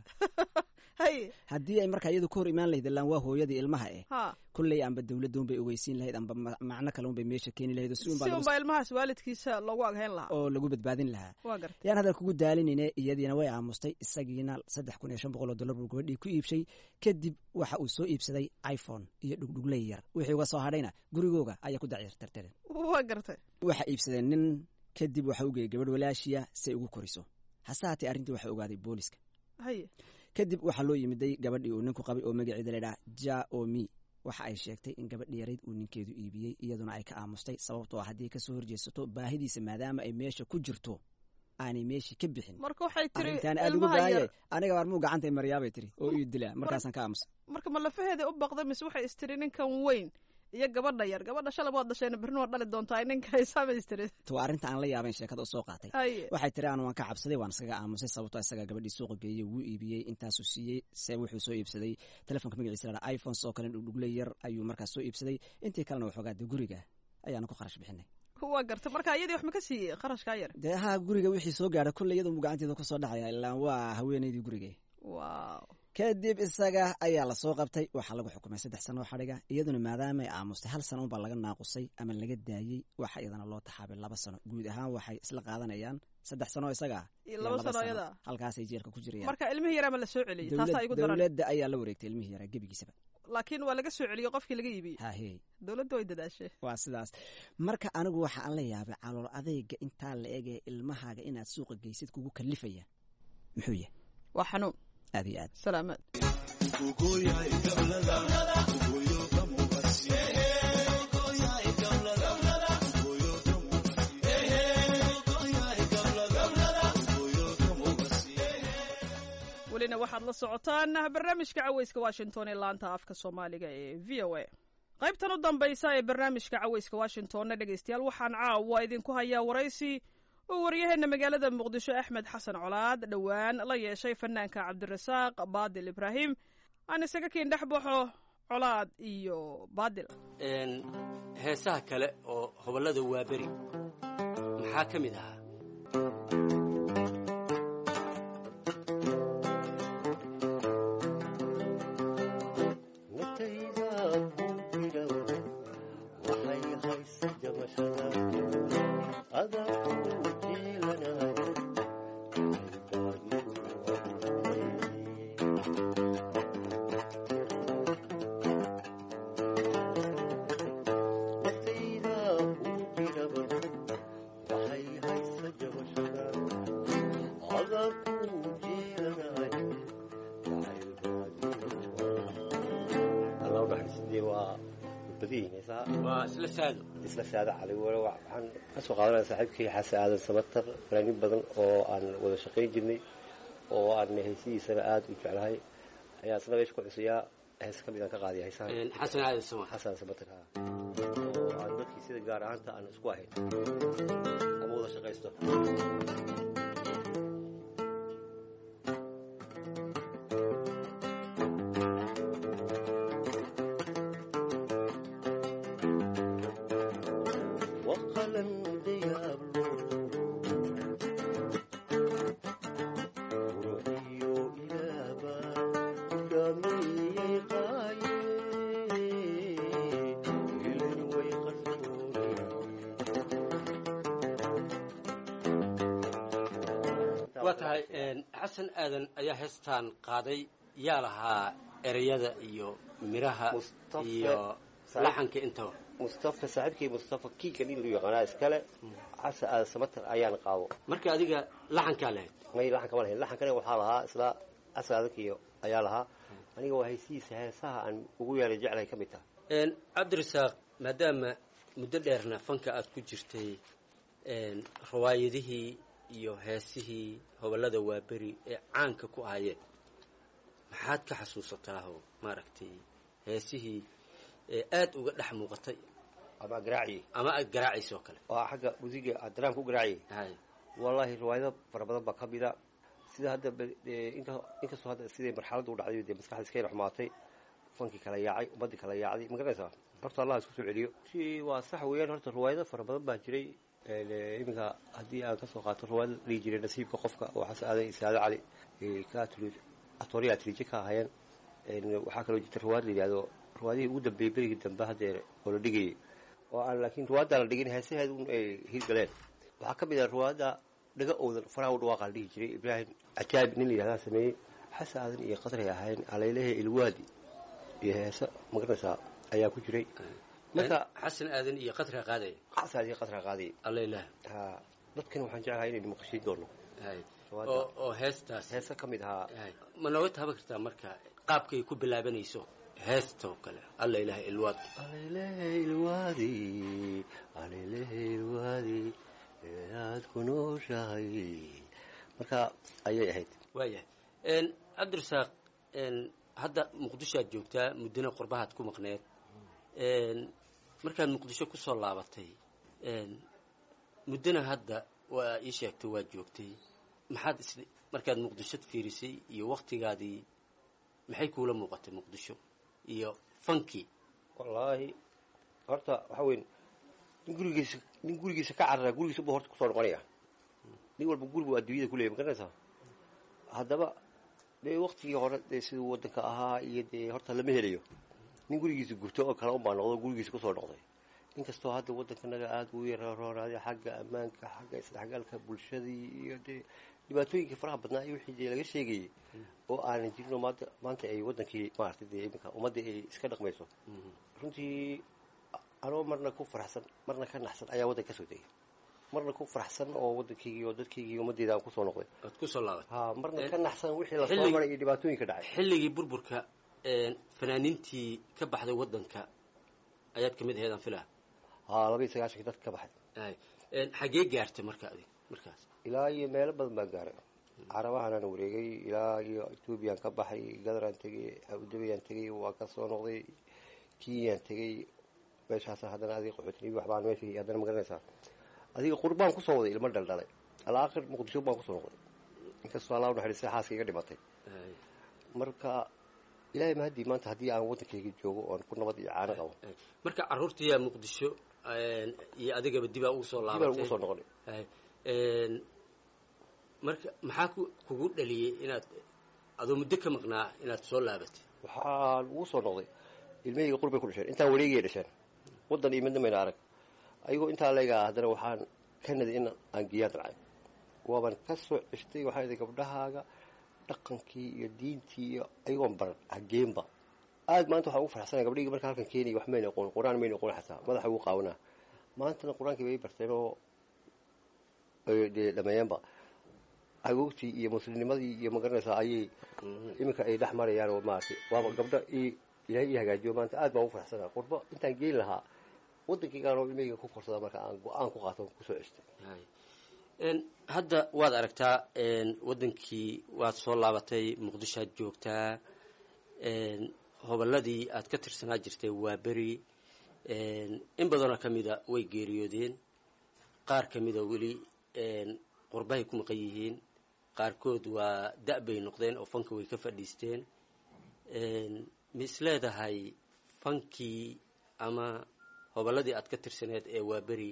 haye haddii ay markaa iyadu ka hor imaan lahayd ilaan waa hooyadii ilmaha eh ha kulley amba dowladduun bay ogeysiin lahayd amba macno kale unbay meesha keeni lahayd si unbaa ilmahaas waalidkiisa loogu aghayn lahaa oo lagu badbaadin lahaa waa gartay yaan hadal kugu daalinine iyadiina way aamustay isagiina saddex kun iyo shan boqol oo dollar buu gabadhii ku iibshay kadib waxa uu soo iibsaday iphone iyo dhugdhugley yar wixii uga soo hadhayna gurigooga ayaa ku dacyartartareen waa gartay waxa iibsadeen nin kadib waxa u geeyey gabadh walaashiya si ay ugu koriso hase haatee arrintii waxaa ogaaday booliska haye kadib waxaa loo yimiday gabadhii uu ninku qabay oo magaceeda laydhaha ja omi waxa ay sheegtay in gabadh yarayd uu ninkeedu iibiyey iyaduna ay ka aamustay sababtoo haddii kasoo horjeesato baahidiisa maadaama ay meesha ku jirto aanay meeshii ka bixin marka waxay tiri arrintaan aad ugu baaye aniga baarmuu gacantay maryaabay tiri oo ii dilaa markaasaan ka aamusa marka ma lafaheeda u baqda mise waxay istiri ninkan weyn iyo gabadha yar gabadha shalab waad dhashayna berrin waad dhali doontaa ninka ay samaystiri waa arrinta aan la yaabayn sheekada usoo qaatay Haye. waxay tiri aan waan ka cabsaday waan iskaga aamusay sababtoo isagaa gabadhii suuqa geeyey wuu iibiyey intaasuu siiyey se wuxuu soo iibsaday telefonka magaciisa la iphones oo kale dhugdhugle yar ayuu markaas soo iibsaday intii kalena waxoogaa dee guriga ayaanu ku kharash bixinay waa garta marka iyadii wax ma ka siiyey kharashkaa yar dee haa guriga wixii soo gaadha kolley iyaduu gacanteeda kusoo dhacaya ilaa waa haweenaydii gurige wow kadib isaga ayaa lasoo qabtay waxaa lagu xukumay saddex sano oo xadhiga iyaduna maadaamay aamustay hal sano unbaa laga naaqusay ama laga daayey waxa iyadana loo taxaabay laba sano guud ahaan waxay isla qaadanayaan saddex sano isaga ah Iyo laba sano iyada. halkaasay jeelka ku jirayaan marka ilmihii yaraa ma la soo celiyey taasaa igu daran dowladda ayaa la wareegtay ilmihii yaraa gebigiisaba laakiin waa laga soo celiyey qofkii laga iibiyey hahe dowladda way dadaashay waa sidaas marka anigu waxa aan la yaabay calool adeyga intaa la egee ilmahaaga inaad suuqa geysid kugu kalifaya muxuu yahay waa xanuun aad iyo aad salaamaad welina waxaad la socotaan barnaamijka caweyska washington ee laanta afka soomaaliga ee v o a qaybtan u dambaysa ee barnaamijka caweyska washingtonna dhegaystayaal waxaan caawa idinku hayaa waraysi uu waryaheena magaalada muqdisho axmed xasan colaad dhowaan la yeeshay fanaanka cabdirasaaq baadil ibraahim aan isaga kiin dhex baxo colaad iyo baadil Een, heesaha kale oo hobollada waaberi maxaa ka mid ahaa waa isla saado isla saada cali wala waxaan ka soo qaadanaya saaxiibkii xasan aadan samatar fanaaniin badan oo aan wada shaqayn jirnay oo aan heesihiisana aada u jeclahay ayaa isna meesha ku cusuyaa hees ka mid aan ka qaadiya heesaha Een, xasan aadan sama xasan samatar ha oo aan dadkii sida gaar ahaanta aan isku ahayn ama wada shaqaysto وقلم ديابلو روحيو إلابا قدامي قاية إلين ويقصوني waa tahay een, xasan aadan ayaa heestaan qaaday yaa lahaa ereyada iyo miraha iyo laxanka intaba mustafa saaxiibkii mustafa kiikan in lu yaqaanaa iskale xasan aadan samatar ayaan qaabo marka adiga laxankaa lahayd may laxan kama lahayn laxankana waxaa lahaa isla xasan aadankiyo ayaa lahaa aniga waa haysihiisa heesaha aan ugu yeelay jeclahay ka mid taha Een, cabdirasaaq maadaama muddo dheerna fanka aad ku jirtay een, rawaayadihii iyo heesihii hobollada waaberi ee caanka ku ahayeen maxaad ka xasuusataa oo maaragtay heesihii ee aad uga dhex muuqatay ama garaaciye ama aad garaacayso kale oo xagga musiga daraamka u garaaciyay wallahi riwaayado fara badan baa ka mida sida hadda ba- ee, inka- inkastoo hadda siday marxaladda u dhacday dee maskaxda iska yar xumaatay fankii kala yaacay ummaddii kala yaacday ma garanaysaa horta allah isku soo celiyo si waa sax weeyaan horta riwaayado fara badan baa jiray Een, ee, iminka haddii aan kasoo qaato riwaayada la dhihi jiray nasiibka qofka oo xasan aadan isaado cali ee, ka atri- atooriya atriije ka ahaayeen Een, waxaa kaloo jirta riwaayad la yidhahdo riwaayadihii ugu dambeeyey berigii dambe haddee oo la dhigayay oo aan laakiin riwaayadda la dhigin heesaheeda un ay hirgaleen waxaa ka mid ah riwaayadda dhaga owdan faraha u dhawaaqa la dhihi jiray ibraahim cajaab nin la yidhahdaa sameeyey xasan aadan iyo qadray ahayn alaylehe ilwaadi iyo heese magaranaysaa ayaa ku jiray marka xasan aadan iyo qadra qaadaya xasan aadan iyo qadra qaadaya allaylah ha dadkan waxaan jeclahay inaynu maqashiin doono oo oo heestaas heese ka mid ahaa ma nooga taaban kartaa marka qaabkay ku bilaabanayso heesta oo kale alla ilaha ilwaad alaylehe ilwaadi alaylehe ilwaadi inaad ku nooshahay marka ayay ahayd waayahay n cabdirasaaq n hadda muqdisho aad joogtaa muddana qurbahaad ku maqneed n markaad muqdisho ku soo laabatay muddona hadda waa ii sheegtay waad joogtay maxaad is markaad muqdisho fiirisay iyo waktigaadii maxay kuula muuqatay muqdisho iyo fankii wallaahi horta waxa weyn nin gurigiisa nin gurigiisa ka carara gurigiisa buu horta kusoo noqonaya nin walba gurigu adduunyada kuleeyay ma garanaysaa haddaba dee waktigii hore dee siduu waddanka ahaa iyo dee horta lama helayo nin gurigiisa gubto oo kale unbaa noqdo gurigiisa kusoo noqday inkastoo hadda waddankanaga aada uu yararoonaday xagga ammaanka xagga isdhexgalka bulshadii iyo dee dhibaatooyinkii faraha badnaa iyo wixii dee laga sheegayay oo aanan jirinoo maanta maanta ay waddankii maaragtay dee iminka ummaddii ay iska dhaqmayso runtii anoo marna ku faraxsan marna ka naxsan ayaa waddanka kasoo degay marna ku faraxsan oo waddankaygii oo dadkaygii ummaddeeda aan kusoo noqday oad kusoo laabatay ha marna ka naxsan wixii lasoo maray iyo dhibaatooyinka dhacay xilligii burburka fanaaniintii ka baxday waddanka ayaad kamid ahayd aan filaa haa laba iyo sagaashankii dadka ka baxay xagee gaartay marka adig markaas ilaa iyo meelo badan baan gaaray carabahanaan wareegay ilaa iyo ethoobiyan ka baxay gadaraan tegay abudabayaan tegay waa ka soo noqday kenyaan tegay meeshaasa haddana adiga qaxootinibi waxbaan meesha haddana ma garanaysaa adiga qurbaan kusoo waday ilmo dhaldhalay alaakhir muqdisho baan kusoo noqday inkastoo allah unaxariistay xaaska iga dhimatay marka ilaahay mahadii maanta haddii aan waddankayga joogo oon ku nabad iyo caano qabo marka carruurtiyaa muqdisho iyo adigaba dibaa ugu soo laabatay ugu soo noqonay marka maxaa ku kugu dhaliyey inaad adoo muddo ka maqnaa inaad soo laabatay waxaan ugu soo noqday ilmahayga qurbay ku dhasheen intaan wareegaya dhasheen waddan iyo midna mayna arag ayagoo intaa leegaa haddana waxaan ka naday in aan geeyaan dalcay waaban ka soo ceshtay waxaa iday gabdhahaaga dhaqankii iyo diintii iyo ayagoon baran hageenba aad maanta waxaan ugu faraxsanaya gabdhigii marka halkan keenaya wax mayna aqoon qur-aan mayna aqoon xataa madaxa ugu qaawanaa maantana qur-aankii bay barteen oo dee dhameeyeenba agoogtii iyo muslimnimadii iyo magaranaysaa ayay iminka ay dhex marayaan oo maaragtay waaba gabdho i ilaahay ii hagaajiyo maanta aad baan ugu faraxsanaa qurbo intaan geyn lahaa waddankaygaan oo ilmahayga ku korsada marka aan go-aan ku qaato kusoo cestay hadda waad aragtaa waddankii waad soo laabatay muqdishoad joogtaa hobolladii aad ka tirsanaa jirtay waa beri in badanoo ka mida way geeriyoodeen qaar ka mida weli qurbahay ku maqan yihiin qaarkood waa da- bay noqdeen oo fanka way ka fadhiisteen ma is leedahay fankii ama hobolladii aad ka tirsaneed ee waa beri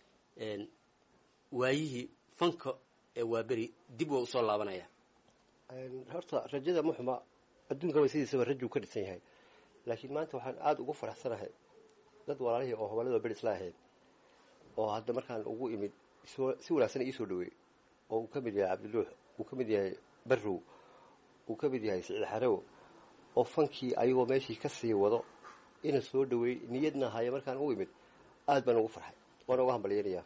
waayihii fanka ee waa beri dib waa usoo laabanaya horta rajada muxuma adduunkaba sidiisaba rajuu ka dhisan yahay laakiin maanta waxaan aada ugu faraxsanahay dad walaalihii oo hobolladoo beri isla ahayd oo hadda markaan ugu imid si wanaagsan iisoo dhaweey oo uu ka mid yahay cabdiluux uu ka mid yahay barrow uu ka mid yahay siciid xarow oo fankii ayagoo meeshii ka sii wado ina soo dhaweey niyadna haya markaan u imid aad baan ugu farxay waana uga hambalyanayaa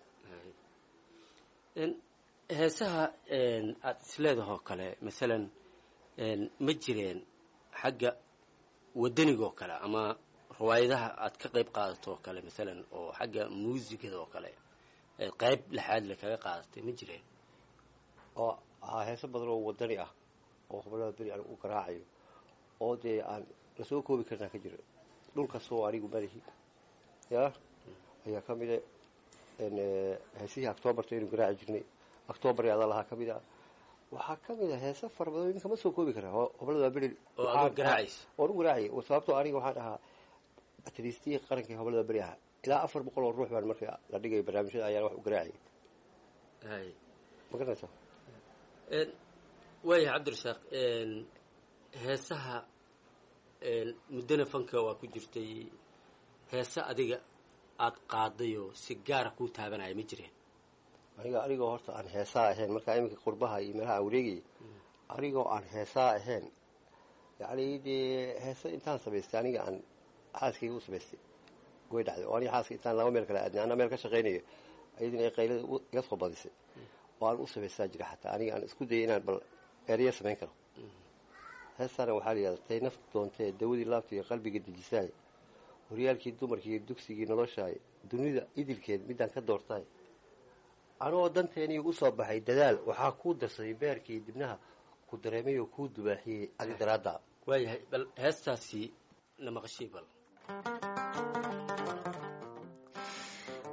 heesaha aada isleedahoo kale masalan ma jireen xagga wadanigaoo kale ama riwaayadaha aad ka qayb qaadato oo kale masalan oo xagga muusigada oo kale qayb laxaad le kaga qaadatay ma jireen oo haa heeso badan oo wadani ah oo hobolada beri aan u garaacayo oo dee aan lasoo koobi karnaa ka jiro dhulkasoo anigu madahi ya ayaa ka mida heesihii octoobarta aynu garaaci jirnay octoobar adaa lahaa ka mid a waxaa ka mid a heese fara badan iminka ma soo koobi karaa hobolada beri oad garaacaysa oan u garaacay sababtoo aniga waxaan ahaa atriistihii qarankii hobolada beri ahaa ilaa afar boqol oo ruux baan marka la dhigay barnaamijyada ayaan wax u garaacayay ma garanaysa waayahay cabdirasaaq heesaha muddana fanka waa ku jirtay heese adiga aada qaadayoo si gaara kuu taabanaya ma jireen aniga anigoo horta aan heesaa ahayn markaa iminka qurbaha iyo meelaha aan wareegayay anigoo aan heesaa ahayn yacni dee heese intaan samaystay aniga aan xaaskayga u samaystay way dhacday oo aniga xaaska intaan laba meel kala aadnay anaa meel ka shaqaynayo ayadina ay qaylada iga soo badisay oo aan u samaystaa jira xataa aniga aan isku dayay inaan bal ereya samayn karo heestaana waxaa la yidhahda tay nafta doontee dawadii laabta iyo qalbiga dejisaay horyaalkii dumarkii iyo dugsigii noloshaay dunida idilkeed midaan ka doortaay anoo danteeniii u soo baxay dadaal waxaa kuu darsaday beerkii dibnaha ku dareemay oo kuu dubaaxiyey adi daraadda waayahay bal heestaasi na maqashii bal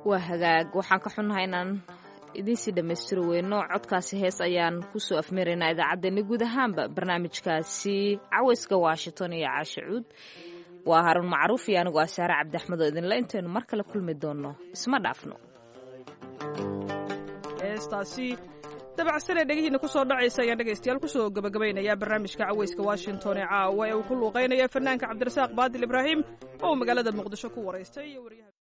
waa hagaag waxaan ka xunnahay inaan idiinsii dhammaystiri weyno codkaasi hees ayaan kusoo afmaraynaa idaacaddeenna guud ahaanba barnaamijkaasi cawayska washington iyo caashe cuud waa haruun macruuf iyo anigu asaare cabdiaxmed oo idinle intaynu mar kale kulmi doonno isma dhaafno heestaasi dabacsanee dhegihiina kusoo dhacaysa ayaan dhegaystayaal kusoo gabagabaynayaa barnaamijka cawayska washington ee caawa ee uu ku luuqaynaya fanaanka cabdirasaaq baadil ibraahim oo uu magaalada muqdisho ku waraystay iyo waryaha